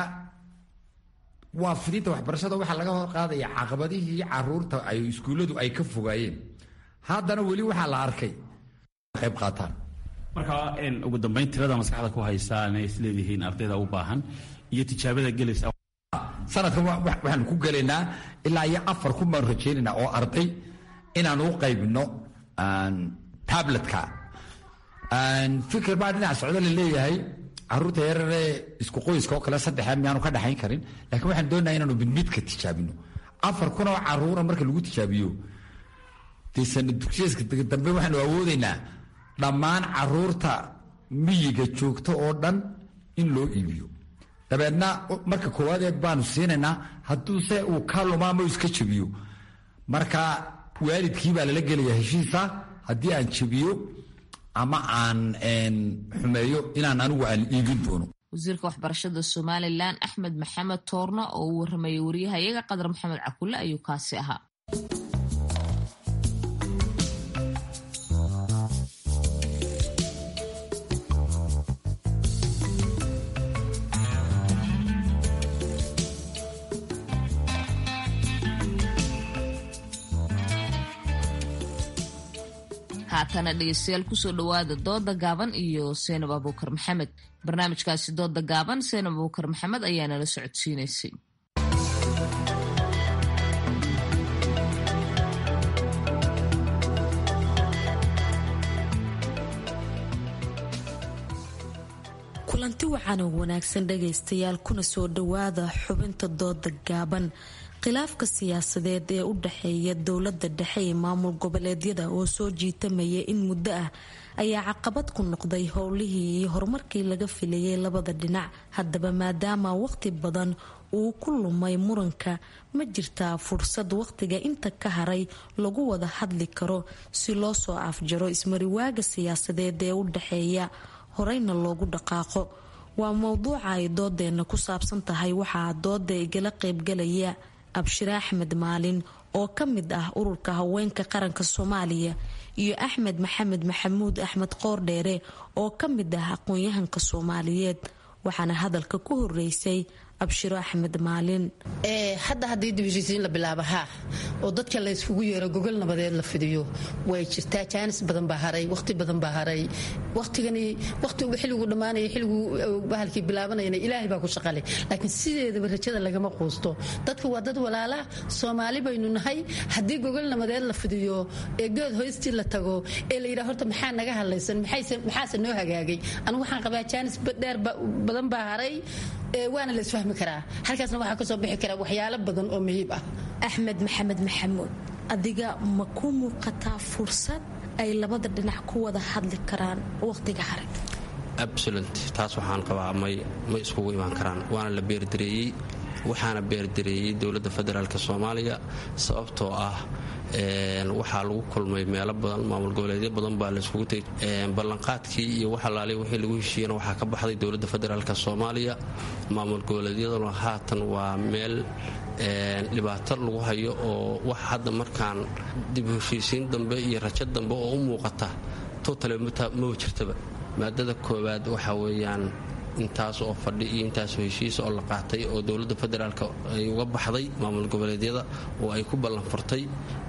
S17: waa fidinta waxbarashada waxaa laga hor qaadaya caqabadihii caruurta ay iskuulladu ay ka fogaayeen haddana weli waxaa la arkay qayb qaataan
S18: marka ugu dambeyn tirada maskaxda ku haysaa inay isleedihiin ardayda u baahan iyo tijaabada gelaysa
S17: sanadkan waxaanu ku gelaynaa ilaa iyo afar kun baan rajaynaynaa oo arday inaan u qaybino tabletka fikir baa dhinac socdo la leeyahay caruurta yararee isku qoyska oo kale saddexa miyaanu ka dhaxayn karin laakiin waxaan doonaya inaanu midmidka tijaabino afar kun oo caruura marka lagu tijaabiyo dee sanad dugsiyeeska dambe waxaanu awoodaynaa dhammaan caruurta miyiga joogta oo dhan in loo iibiyo dabeedna marka koowaadee baanu siinaynaa hadduuse uu ka lumaamo iska jebiyo marka waalidkii baa lala gelaya heshiisa haddii aan jebiyo ama aan xumeeyo inaan anigu aan iibin doono
S1: wasiirka waxbarashada somalilan axmed maxamed toorno oo uu waramayay wariyahayaga qadar maxamed cakulle ayuu kaasi ahaa haatana dhegeystayaal kusoo dhowaada dooda gaaban iyo seenab abuukar maxamed barnaamijkaasi dooda gaaban seenab abuukar maxamed ayaa nala socodsiinaysay
S19: kulanti wacan oo wanaagsan dhagaystayaal kuna soo dhowaada xubinta dooda gaaban khilaafka siyaasadeed ee u dhexeeya dowlada dhexe ee maamul goboleedyada oo soo jiitamaya in muddo ah ayaa caqabad ku noqday howlihii iyo horumarkii laga filayay labada dhinac haddaba maadaama waqti badan uu ku lumay muranka ma jirtaa fursad waqtiga inta ka haray lagu wada hadli karo si loo soo afjaro ismariwaaga siyaasadeed ee u dhexeeya horeyna loogu dhaqaaqo waa mowduuca ay doodeena ku saabsan tahay waxaa dooda igala qeybgalaya abshire axmed maalin oo ka mid ah ururka haweenka qaranka soomaaliya iyo axmed maxamed maxamuud axmed qoordheere oo ka mid ah aqoon-yahanka soomaaliyeed waxaana hadalka ku horeysay abshiro axmed maalin
S20: hadda haddii dibheshiisiin la bilaabo haa oo dadka la yskugu yeero gogol nabadeed la fidiyo way jirtaa jaanis badan baa haray waqti badan baa haray waqtigani waqtigu xilliguu dhammaanaya xilliguu bahalkii bilaabanayana ilaahay baa ku shaqale laakiin sideedaba rajada lagama quusto dadka waa dad walaala soomaali baynu nahay haddii gogol nabadeed la fidiyo ee good hoystii la tago ee la yidhaha horta maxaa naga hadlaysan maxaase noo hagaagay anigu waxaan qabaa jaanis dheer badan baa haray waana la isfahmi karaa halkaasna waxaa kasoo bixi kara waxyaalo badan oo muhiib ah
S19: axmed maxamed maxamuud adiga ma ku muuqataa fursad ay labada dhinac ku wada hadli karaan waqtiga hare
S21: absolut taas waxaan qabaa may ma iskugu imaan karaan waana la beerdareeyey waxaana beerdareeyey dowladda federaalk soomaaliya sababtoo ah waxaa lagu kulmay meelo badan maamul goboleedyo badan baa layskugu tegay ballanqaadkii iyo waxalaali wixii lagu heshiiyena waxaa ka baxday dowladda federaalk soomaaliya maamul goboleedyaduna haatan waa meel dhibaato lagu hayo oo wax hadda markaan dib heshiisiin dambe iyo rajo dambe oo u muuqata totale maba jirtaba maadada koowaad waxa weeyaan intaas oo fadhi iyo intaasoo heshiisa oo la qaatay oo dowladda federaalk ay uga baxday maamul goboleedyada oo ay ku ballanfurtay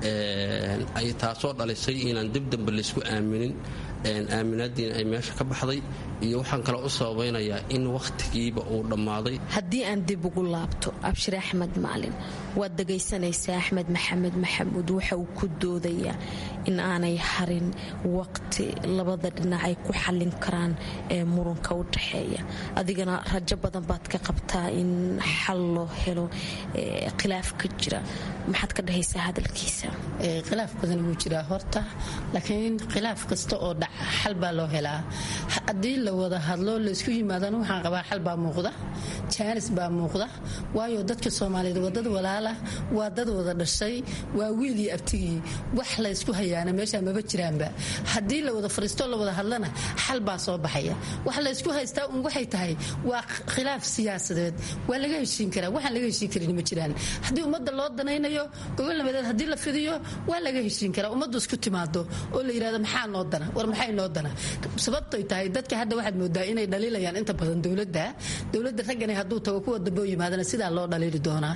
S21: taasoo dhalisay inaan dib dambe laysku aaminin aaminaadiina ay meesha ka baxday iyo waxaan kale u sababaynayaa in wakhtigiiba uu dhammaaday
S19: haddii aan dib ugu laabto abshir axmed maalin waad dhagaysanaysaa axmed maxamed maxamuud waxa uu ku doodayaa in aanay harin waqti labada dhinac ay ku xallin karaan ee muranka u dhaxeeya adigana rajo badan baad ka qabtaa in xal loo helo khilaaf ka jira maxaad ka dhahaysaa hadalkiisa
S20: khilaaf badan wuu jiraa horta laakiin khilaaf kasta oo dhaca xal baa loo helaa haddii la wada hadlo laysku yimaadana waxaan qabaa xal baa muuqda jaanis baa muuqda waayo dadka soomaaliyeed waa dad walaala waa dad wada dhashay waa wiilii abtigii wax laysku hayaana meeshaa maba jiraanba haddii la wada fariistoo la wada hadlana xal baa soo baxaya wax laysku haystaa un waxay tahay waa khilaaf siyaasadeed waa laga heshiin karaa waxaan laga heshiin karin ma jiraan haddii ummadda loo danaynayo gobol nabadeed haddii la fidiyo waa laga heshiin karaa ummaddu isku timaado oo la yidhahdo maxaa noo dana war maxay noo dana sababtoy tahay dadka hadda waxaad moodaa inay dhaliilayaan inta badan dowladda dowladda raggani hadduu tago kuwa dambe oo yimaadana sidaa loo dhaliili doonaa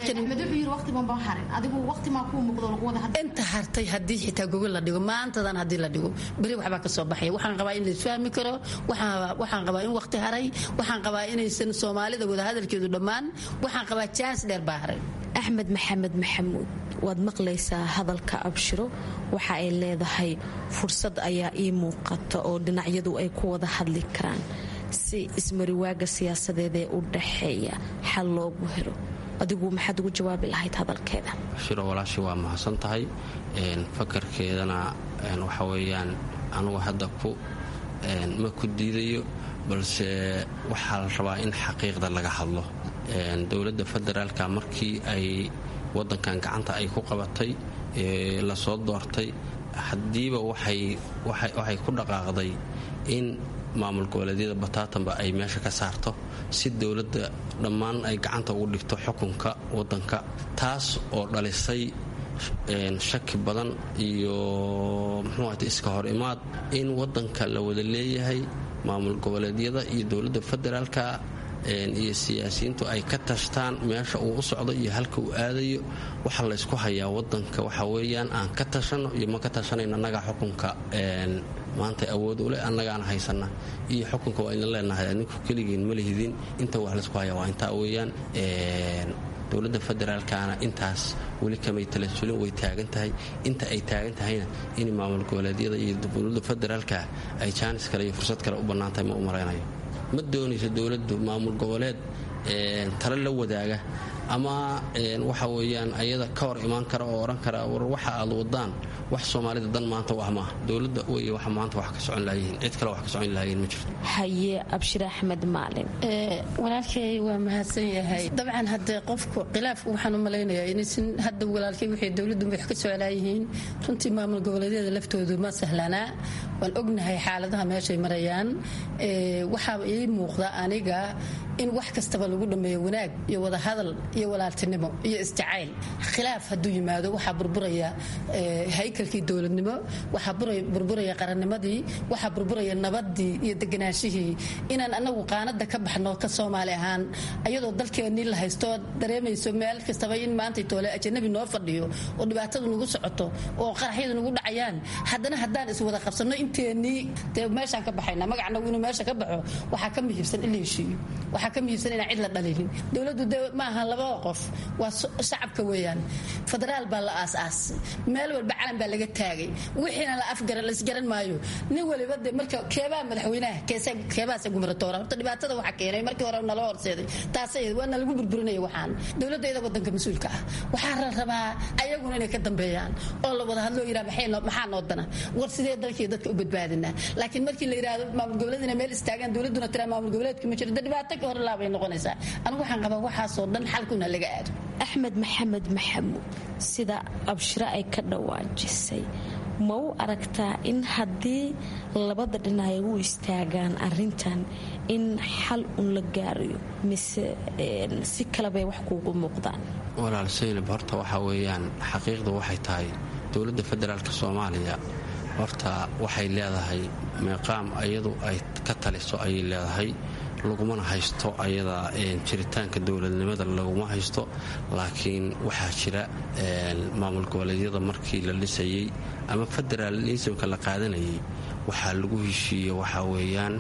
S20: inta hartay haddii xitaa gogol la dhigo maantadan haddii la dhigo beri waxbaa ka soo baxaya waxaan qabaa in laisfahmi karo waxaan qabaa in waqti haray waxaan qabaa inaysan soomaalida wada hadalkeedu dhammaan waxaan qabaa jaans dheer baa haray
S19: axmed maxamed maxamuud waad maqlaysaa hadalka abshiro waxa ay leedahay fursad ayaa ii muuqata oo dhinacyadu ay ku wada hadli karaan si ismariwaaga siyaasadeed ee u dhaxeeya xal loogu helo adigu maxaad ugu jawaabi lahayd hadalkeeda
S21: shiro walaashi waa mahadsan tahay fakarkeedana waxa weeyaan anugu hadda ku ma ku diidayo balse waxaa la rabaa in xaqiiqda laga hadlo dowladda federaalka markii ay wadankan gacanta ay ku qabatay lasoo doortay haddiiba waxay ku dhaqaaqday in maamul goboleedyada bataatanba ay meesha ka saarto si dowladda dhammaan ay gacanta ugu dhigto xukunka wadanka taas oo dhalisay shaki badan iyo muxuuahata iska hor imaad in wadanka la wada leeyahay maamul goboleedyada iyo dowladda federaalka iyo siyaasiyiintu ay ka tashtaan meesha uu u socdo iyo halka uu aadayo waxa laysku hayaa wadanka waxa weeyaan aan ka tashano iyo ma ka tashanayno annagaa xukunka maanta awood u leh annagaana haysana iyo xukunka waa idin leenahay adinku keligiin ma lihidin inta wax laysku hayaa waa intaa weeyaan dowladda federaalkana intaas weli kamay talasulin way taagan tahay inta ay taagan tahayna in maamul goboleedyada iyo dowladda federaalka ay jaanis kale iyo fursad kale u bannaan tahay ma u malaynayo ma doonayso dowladdu maamul goboleed tale la wadaaga ama waxa weeyaan ayada ka hor imaan kara oo odhan kara war waxa aad wadaan wax soomaalida dan maanta wax maaha dowladda wey wax maanta wax ka socon lahayihiin cid kale wax ka socon lahayiin ma jirto
S19: haye abshir axmed maalin
S20: walaalkay waa mahadsan yahay dabcan haddee qofku khilaafku waxaan u malaynayaa inaysan hadda walaalkay waxay dowladdu wax ka soclaayihiin runtii maamul goboleedyada laftoodu ma sahlanaa waan ognahay xaaladaha meeshay marayaan waxaa ii muuqda aniga in wax kastaba lagu dhammeeyo wanaag iyo wadahadal iyo walaaltinimo iyo isjacayl khilaaf hadduu yimaado waxaa burburaya haykalkii dowladnimo waxaa burburaya qarannimadii waxaa burburaya nabadii iyo deganaashihii inaan anagu qaanada ka baxno ka soomaali ahaan ayadoo dalkeennii la haysto dareemayso meel kastaba in maanta toole ajanabi noo fadhiyo oo dhibaatadu nagu socoto oo qaraxyadu nagu dhacayaan haddana haddaan iswada qabsanno inteennii dee meeshaan ka baxayna magacnagu inuu meesha ka baxo waxaa ka muhiibsan in la heshiiyo waxaa ka muhiibsan inaan cid la dhalinin dowladdu de ma aha labada qof waa shacabka weeyaan federaal baa la aas-aasay meel walba calan baa laga taagay wixiina la afgaran laisgaran maayo nin waliba de marka keebaa madaxweynaha keebaase gumratoora horta dhibaatada waxa keenay markii hore nala horseeday taasay waana lagu burburinaya waxaan dowladda iyada wadanka mas-uulka ah waxaa la rabaa ayaguna inay ka dambeeyaan oo la wada hadloo yidhaha maxaa noo dana war sidee dalkii dadka u badbaadinaa laakiin markii la yidhaahdo maamul goboleed inay meel istaagaan dowladduna tiraa maamul goboleedka ma jiro de dhibaato ka hor laabay noqonaysaa anigu waxaan qabaa waxaasoo dhan xalkuna laga aado
S19: axmed maxamed maxamuud sida abshiro ay ka dhawaajisay ma u aragtaa in haddii labada dhinac ay u istaagaan arintan in xal un la gaarayo mise si kalebay wax kuugu muuqdaan
S21: walaal saynab horta waxaa weeyaan xaqiiqda waxay tahay dowladda federaalk soomaaliya horta waxay leedahay meeqaam iyadu ay ka taliso ayay leedahay lagumana haysto ayada jiritaanka dowladnimada laguma haysto laakiin waxaa jira maamul goboleedyada markii la dhisayey ama federaalismka la qaadanayay waxaa lagu heshiiye waxaa weeyaan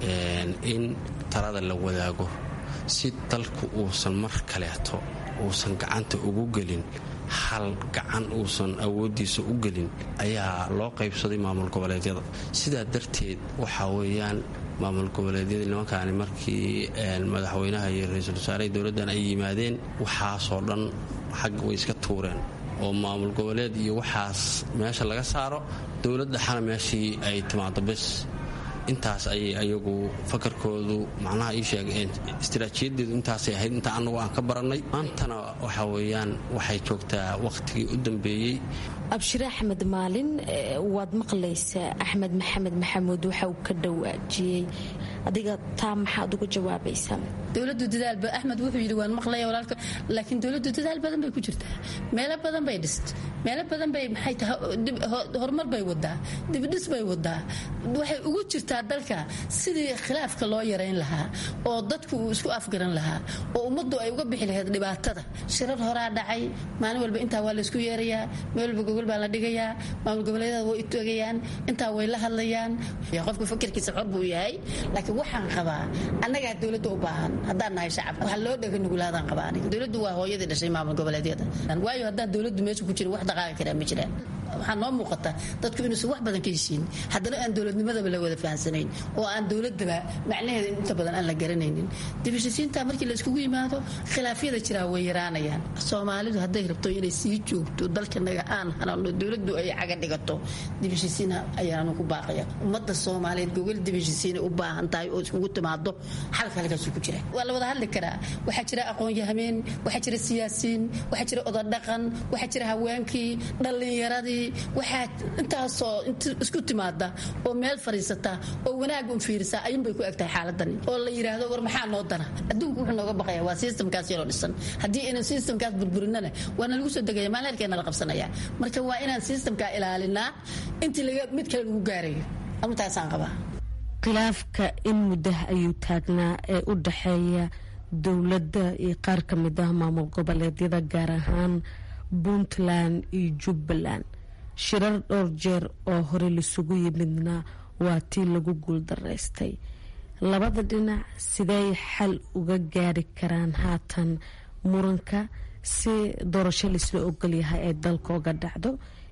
S21: in talada la wadaago si dalku uusan mar kaleeto uusan gacanta ugu gelin hal gacan uusan awooddiisa u gelin ayaa loo qaybsaday maamul goboleedyada sidaa darteed waxaa weeyaan maamul goboleedyada nimankaani markii madaxweynaha iyo ra-iisul wasaaraha dowladdan ay yimaadeen waxaasoo dhan xagga way iska tuureen oo maamul goboleed iyo waxaas meesha laga saaro dowladda xana meeshii ay timaado bes intaas ayay ayagu fakarkoodu macnaha ii sheegeen istaraatiijiyadeedu intaasay ahayd inta annagu aan ka barannay maantana waxa weeyaan waxay joogtaa wakhtigii u dambeeyey
S19: abshire axmed maalin waad maqlaysaa axmed maxamed maxamuud waxa uu ka dhawaajiyey adiga taa maxaad uga jawaabaysaa
S20: dowladu dadaalba axmed wuxuu yidhi waan maqlaya walaalka laakiin dowladdu dadaal badan bay ku jirtaa meelo badan bay dhist meelo badan bay maxay tahay horumar bay wadaa dibdhis bay wadaa waxay ugu jirtaa dalka sidii khilaafka loo yarayn lahaa oo dadku uu isku afgaran lahaa oo ummaddu ay uga bixi lahayd dhibaatada shirar horaa dhacay maalin walba intaa waa laysku yeerayaa meel walba gogol baa la dhigayaa maamul goboleedyada way utogayaan intaa way la hadlayaan qofku fakirkiisa xor buu yahay laakiin waxaan qabaa annagaa dowladda u baahan haddaan nahay shacabka waxaa loo dhega nugulaadaan qabaa aniga dowladdu waa hooyadii dhashay maamul goboleedyada waayo haddaan dowladdu meesha ku jirin wax dhaqaaqi karaa ma jiraan waxaa noo muuqata dadku inuusan wax badan ka heshiin haddana aan dowladnimadaba la wada fahansanayn oo aan dowladaba macnaheeda inta badan aan la garanaynin dibishisiinta markii la iskugu yimaado khilaafyada jiraa way yaraanayaan soomaalidu hadday rabto inay sii joogto dalkanaga aan hanano dowladdu ay caga dhigato dibishisiin ayaanu ku baaqaya ummadda soomaaliyeed gogol dibishisiinay u baahan tahay oo iskugu timaado xalka halkaasu ku jira waa la wada hadli karaa waxaa jira aqoon-yahameen waxaa jira siyaasiyiin waxaa jira odadhaqan waxaa jira haweenkii dhallinyaradii waxaa intaasoo isku timaada oo meel fadhiisata oo wanaag un fiirisa ayuunbay ku egtahay xaaladani oo la yidhaahdo war maxaa noo dana adduunku wuxuu nooga baqaya waa sistamkaas yaroo dhisan haddii inaan sistamkaas burburinana waana lagu soo degaya maalheerkeena la qabsanaya marka waa inaan sistamkaa ilaalinaa intii mid kale lagu gaarayo arintaasaan qabaa
S19: khilaafka in muddaha ayuu taagnaa ee u dhaxeeya dowladda iyo qaar ka mid ah maamul goboleedyada gaar ahaan puntland iyo jubbaland shirar dhowr jeer oo hore laisugu yimidna waa tii lagu guuldaraystay labada dhinac siday xal uga gaari karaan haatan muranka si doorasho laisla ogolyahay ay dalka oga dhacdo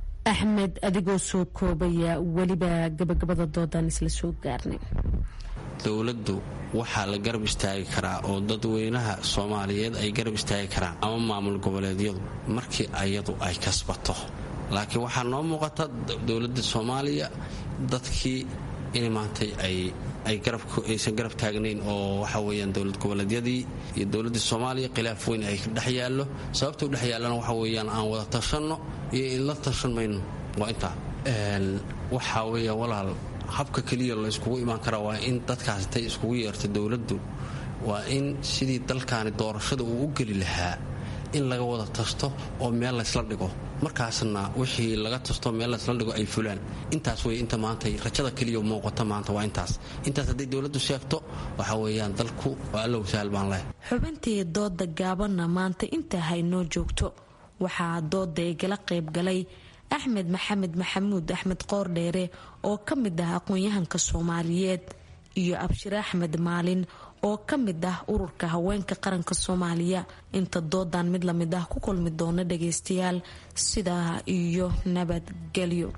S19: axmed adigoo soo koobaya weliba gabagabada doodan isla soo gaarnay
S21: dowladdu waxaa la garab istaagi karaa oo dadweynaha soomaaliyeed ay garab istaagi karaan ama maamul goboleedyadu markii ayadu ay kasbato laakiin waxaa noo muuqata dowladda soomaaliya dadkii in maantay aysan garab taagnayn oo waxa weyaan dowlad goboleedyadii iyo dowladda soomaaliya khilaaf weyn ay dhex yaallo sababta u dhex yaallana waxa weyaan aan wada tashanno iyo in la tashan mayno waa intaa waxaa weya walaal habka keliya layskugu imaan karaa waa in dadkaas intay iskugu yeerto dowladdu waa in sidii dalkaani doorashada uu u geli lahaa in laga wada tasto oo meel laysla dhigo markaasna wixii laga tasto meel laysla dhigo ay fulaan intaas wey inta maanta rajada keliya muuqata maanta waa intaas intaas hadday dowladdu sheegto waxa weeyaan dalku waa allow sahal baan leh
S19: xubintii dooda gaabanna maanta intaa haynoo joogto waxaa dooda igala qaybgalay axmed maxamed maxamuud axmed qoordheere oo ka mid ah aqoon-yahanka soomaaliyeed iyo abshire axmed maalin oo ka mid ah ururka haweenka qaranka soomaaliya inta doodan mid lamid ah ku kulmi doona dhageystayaal sidaa iyo nabadgelyo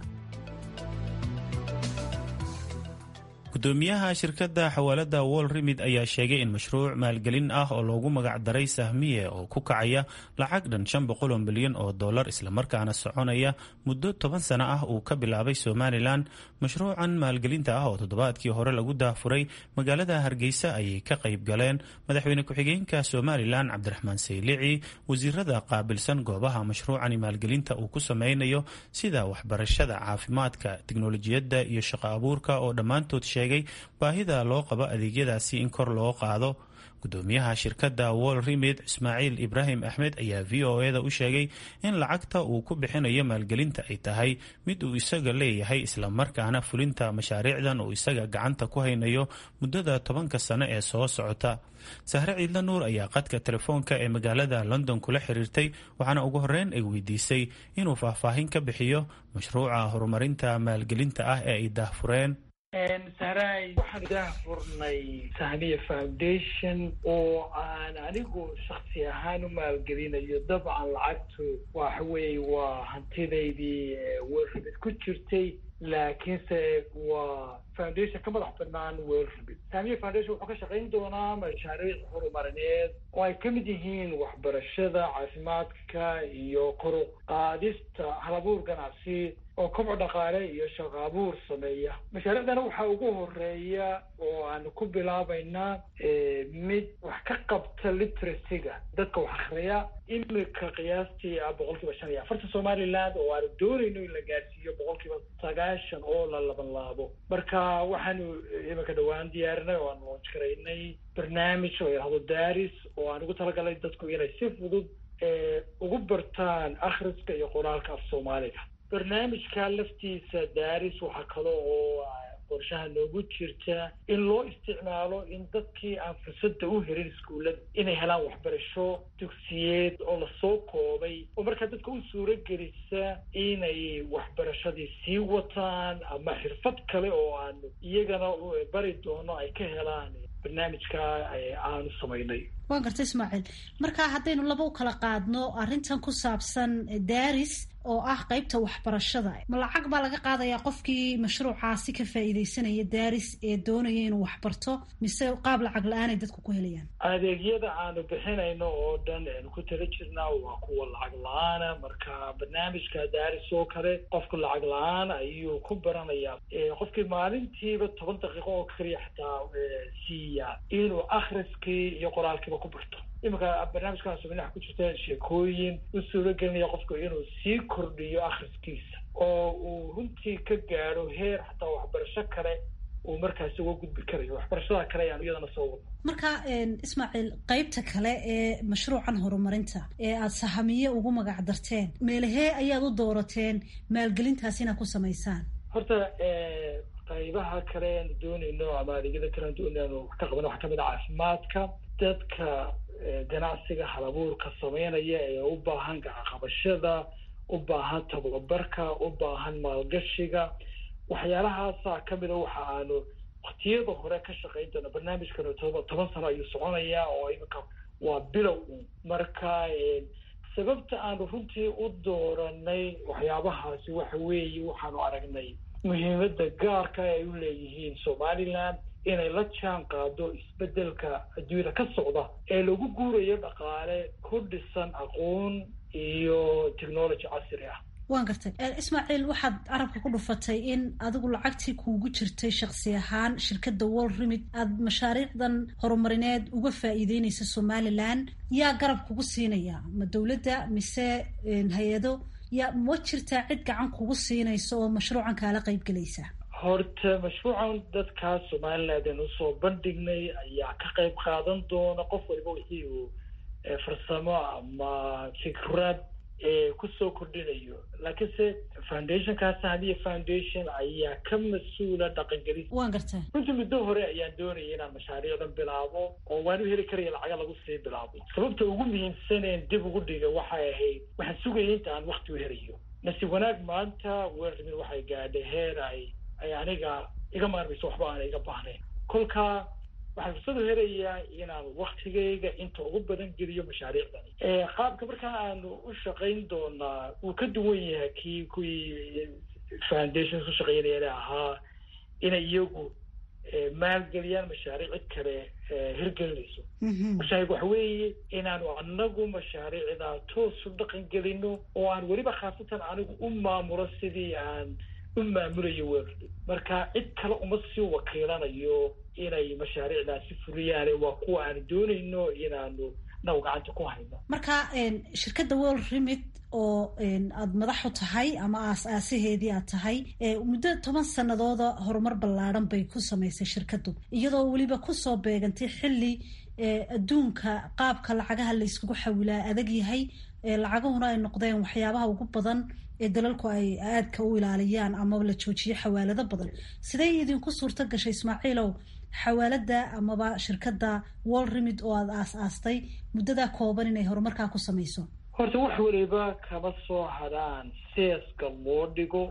S2: gudoomiyaha shirkadda xawaalada wol remid ayaa sheegay in mashruuc maalgelin ah oo loogu magacdaray sahmiye oo ku kacaya lacag dhan shan boqol oo milyan oo dollar islamarkaana soconaya muddo toban sano ah uu ka bilaabay somalilan mashruucan maalgelinta ah oo toddobaadkii hore lagu daafuray magaalada hargeysa ayay ka qayb galeen madaxweyne ku-xigeenka somalilan cabdiraxmaan saylici wasiirada qaabilsan goobaha mashruucani maalgelinta uu ku sameynayo sida waxbarashada caafimaadka tiknolojiyadda iyo shaqo abuurka oo dhammaantood sheegay baahida loo qabo adeegyadaasi in kor loo qaado gudoomiyaha shirkadda wol remid ismaaciil ibraahim axmed ayaa v o e da u sheegay in lacagta uu ku bixinayo maalgelinta ay tahay mid uu isaga leeyahay islamarkaana fulinta mashaariicdan uu isaga gacanta ku haynayo muddada tobanka sano ee soo socota sahre ciidla nuur ayaa qadka telefoonka ee magaalada london kula xiriirtay waxaana ugu horeyn ay weydiisay inuu faahfaahin ka bixiyo mashruuca horumarinta maalgelinta ah ee ay daahfureen
S3: sahraay waxaan idaah furnay sahmiya foundation oo aan anigu shaksi ahaan u maalgelinayo dabcan lacagtu waxa weeye waa hantidaydii welrabid ku jirtay laakiinse waa foundation ka madax banaan welrabid sahmiya foundation wuxuu ka shaqayn doonaa mashaariic horumarineed oo ay ka mid yihiin waxbarashada caafimaadka iyo kor u qaadista halabuur ganacsi oo kobco dhaqaale iyo shaqo abuur sameeya mashaariicdana waxaa ugu horeeya oo aanu ku bilaabaynaa mid wax ka qabta literacyga dadka wax akriya imika qiyaastii ah boqol kiiba shan iyo afarta somaliland oo aanu doonayno in la gaadhsiiyo boqol kiiba sagaashan oo la laban laabo marka waxaanu imika dhawaan diyaarinay oo aan loonj garaynay barnaamij oo yidhahdo daris oo aan ugu talagalay dadku inay si fudud ugu bartaan akhriska iyo qoraalka af soomaaliga barnaamijka laftiisa daaris waxaa kale oo qorshaha noogu jirta in loo isticmaalo in dadkii aan fursadda u helin iskuullada inay helaan waxbarasho dugsiyeed oo lasoo koobay oo markaa dadka u suuro gelisa inay waxbarashadii sii wataan ama xirfad kale oo aanu iyagana bari doono ay ka helaan barnaamijka aanu samaynay
S22: waan garta ismaaciil marka haddaynu laba u kala qaadno arrintan ku saabsan daris oo ah qeybta waxbarashada ma lacag baa laga qaadayaa qofkii mashruucaasi ka faa'iidaysanaya daris ee doonaya inuu waxbarto mise qaab lacag la-aanay dadku ku helayaan
S3: adeegyada aanu bixinayno oo dhan aanu ku tala jirnaa waa kuwa lacag la-aana marka barnaamijka daris oo kale qofku lacag la-aan ayuu ku baranayaa qofkii maalintiiba toban daqiiqo oo keliya xataa siiya inuu akhriskii iyo qoraalkiiba ku barto iminka barnaamijkan suminaha ku jirta sheekooyin u suuro gelinaya qofku inuu sii kordhiyo akhriskiisa oo uu runtii ka gaadho heer xataa waxbarasho kale uu markaasi uga gudbi karayo waxbarashada kale ayaan iyadana soo wado
S22: marka ismaaciil qeybta kale ee mashruucan horumarinta ee aada sahamiye ugu magac darteen meelahee ayaad u doorateen maalgelintaas inaad ku samaysaan
S3: horta qaybaha kale aanu doonayno ama adeegyada kale aan doonayno wax ka qabano waxaa kamid a caafimaadka dadka ganacsiga halabuurka sameynaya ee u baahan gacaqabashada u baahan tababarka u baahan maalgashiga waxyaalahaasa kamida waxa aanu waktiyada hore ka shaqayn doona barnaamijkan toba toban sano ayuu soconayaa oo iminka waa bilow un marka sababta aanu runtii u dooranay waxyaabahaasi waxa weeye waxaanu aragnay muhiimada gaarka ay u leeyihiin somaliland inay la jaan qaado isbedelka adduunyada ka socda ee lagu guurayo dhaqaale ku dhisan aqoon iyo technology casri ah
S22: waan gartay ismaaciil waxaad carabka ku dhufatay in adigu lacagtii kuugu jirtay shaksi ahaan shirkadda wall remid aada mashaariicdan horumarineed uga faa'iideynaysa somalilan yaa garab kugu siinaya ma dowladda mise hay-ado yaa ma jirtaa cid gacan kugu siinaysa oo mashruucan kaala qayb gelaysa
S3: horta mashruucan dadkaa somaliland aan usoo bandhignay ayaa ka qayb qaadan doona qof waliba wixii uu farsamo ama fikrad kusoo kordhinayo laakiinse foundationkaas hadiya foundation ayaa ka mas-uula dhaqangelis
S22: waan gartaa
S3: runtii muddo hore ayaan doonaya inaan mashaariicdan bilaabo oo waan u heli karaya lacaga lagu sii bilaabo sababta ugu muhiimsaneen dib ugu dhiga waxay ahayd waxaan sugaya inta aan wakti u helayo nasiib wanaag maanta weermin waxay gaadhay heer ay ay aniga iga maarmayso waxba aana iga baahnayn kolkaa waxaan fursad u helayaa inaan waktigayga inta ugu badan geliyo mashaariicdani qaabka markaa aanu u shaqayn doonaa wuu ka duwan yahay kii kuwii foundations u shaqeynayana ahaa inay iyagu maalgeliyaan mashaariic cid kale hirgelinayso mashaariic waxa weeye inaanu anagu mashaariicda toos u dhaqan gelino oo aan weliba khaasatan anigu u maamulo sidii aan u maamulayo weerdi marka cid kale uma sii wakiilanayo inay mashaariicdaasi fuliyaane waa kuwa aanu doonayno inaanu naw gacanta ku hayno
S22: marka shirkadda world remit oo aada madax u tahay ama aas-aasaheedii aad tahay muddo toban sanadooda horumar ballaadhan bay ku samaysay shirkaddu iyadoo weliba kusoo beegantay xilli adduunka qaabka lacagaha la yskugu xawilaa adag yahay lacagahuna ay noqdeen waxyaabaha ugu badan ee dalalku ay aadka u ilaaliyaan ama la joojiyo xawaalado badan sidee idinku suurto gashay ismaaciilow xawaalada amaba shirkadda wall remid oo aada aas-aastay muddadaa kooban inay horumarkaa ku samayso
S3: horta wax waliba kama soo hadhaan seeska loo dhigo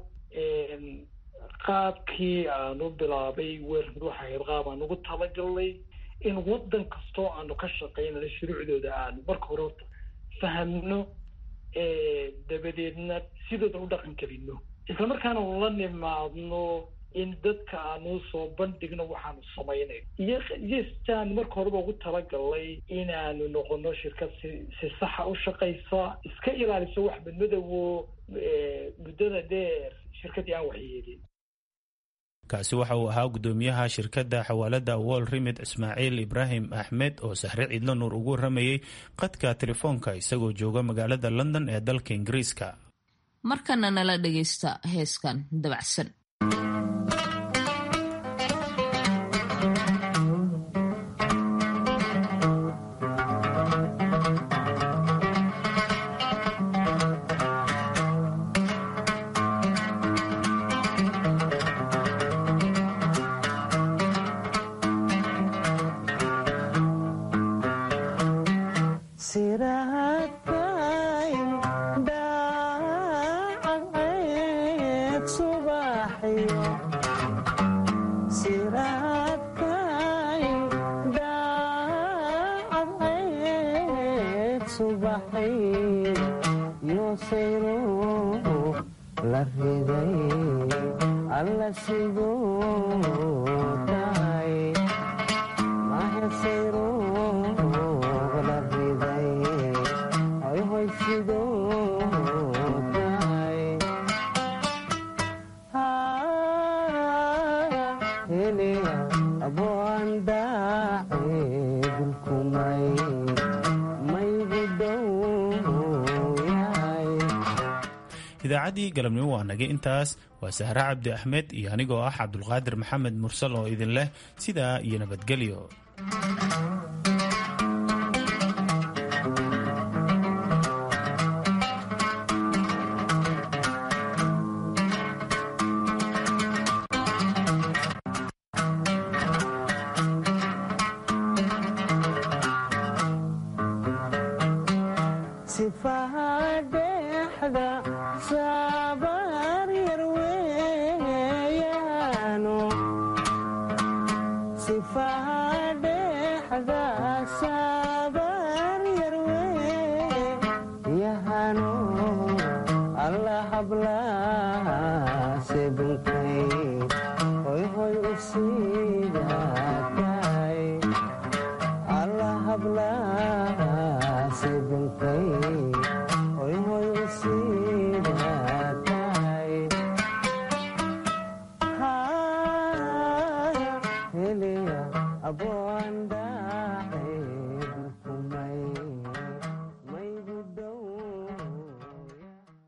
S3: qaabkii aanu bilaabay weermid waxa ahayd qaab aan ugu talagalnay in waddan kastoo aanu ka shaqaynano shuruucdooda aanu marka hore horta fahamno dabadeedna sidooda u dhaqan gelino isla markaana la nimaadno in dadka aanu soo bandhigno waxaanu samaynayn iyo iyostaan marka horeba ugu talagalnay inaanu noqono shirkad si si saxa u shaqaysa iska ilaaliso wax madmadowo muddada dheer shirkaddii aan waxyeelin
S2: kaasi waxa uu ahaa guddoomiyaha shirkadda xawaalada wall remid ismaaciil ibraahim axmed oo sahre ciidlo nuur ugu waramayey qadka telefoonka isagoo jooga magaalada london ee dalka ingiriiska
S1: markana nala dhagaysta heeskan dabacsan
S2: idaacaddii galabnimo waa nagay intaas waa sahre cabdi axmed iyo anigoo ah cabdulqaadir maxamed mursal oo idin leh sidaa iyo nabadgelyo
S4: allah habla sebunkay hoy hoy alla hablaase bunkay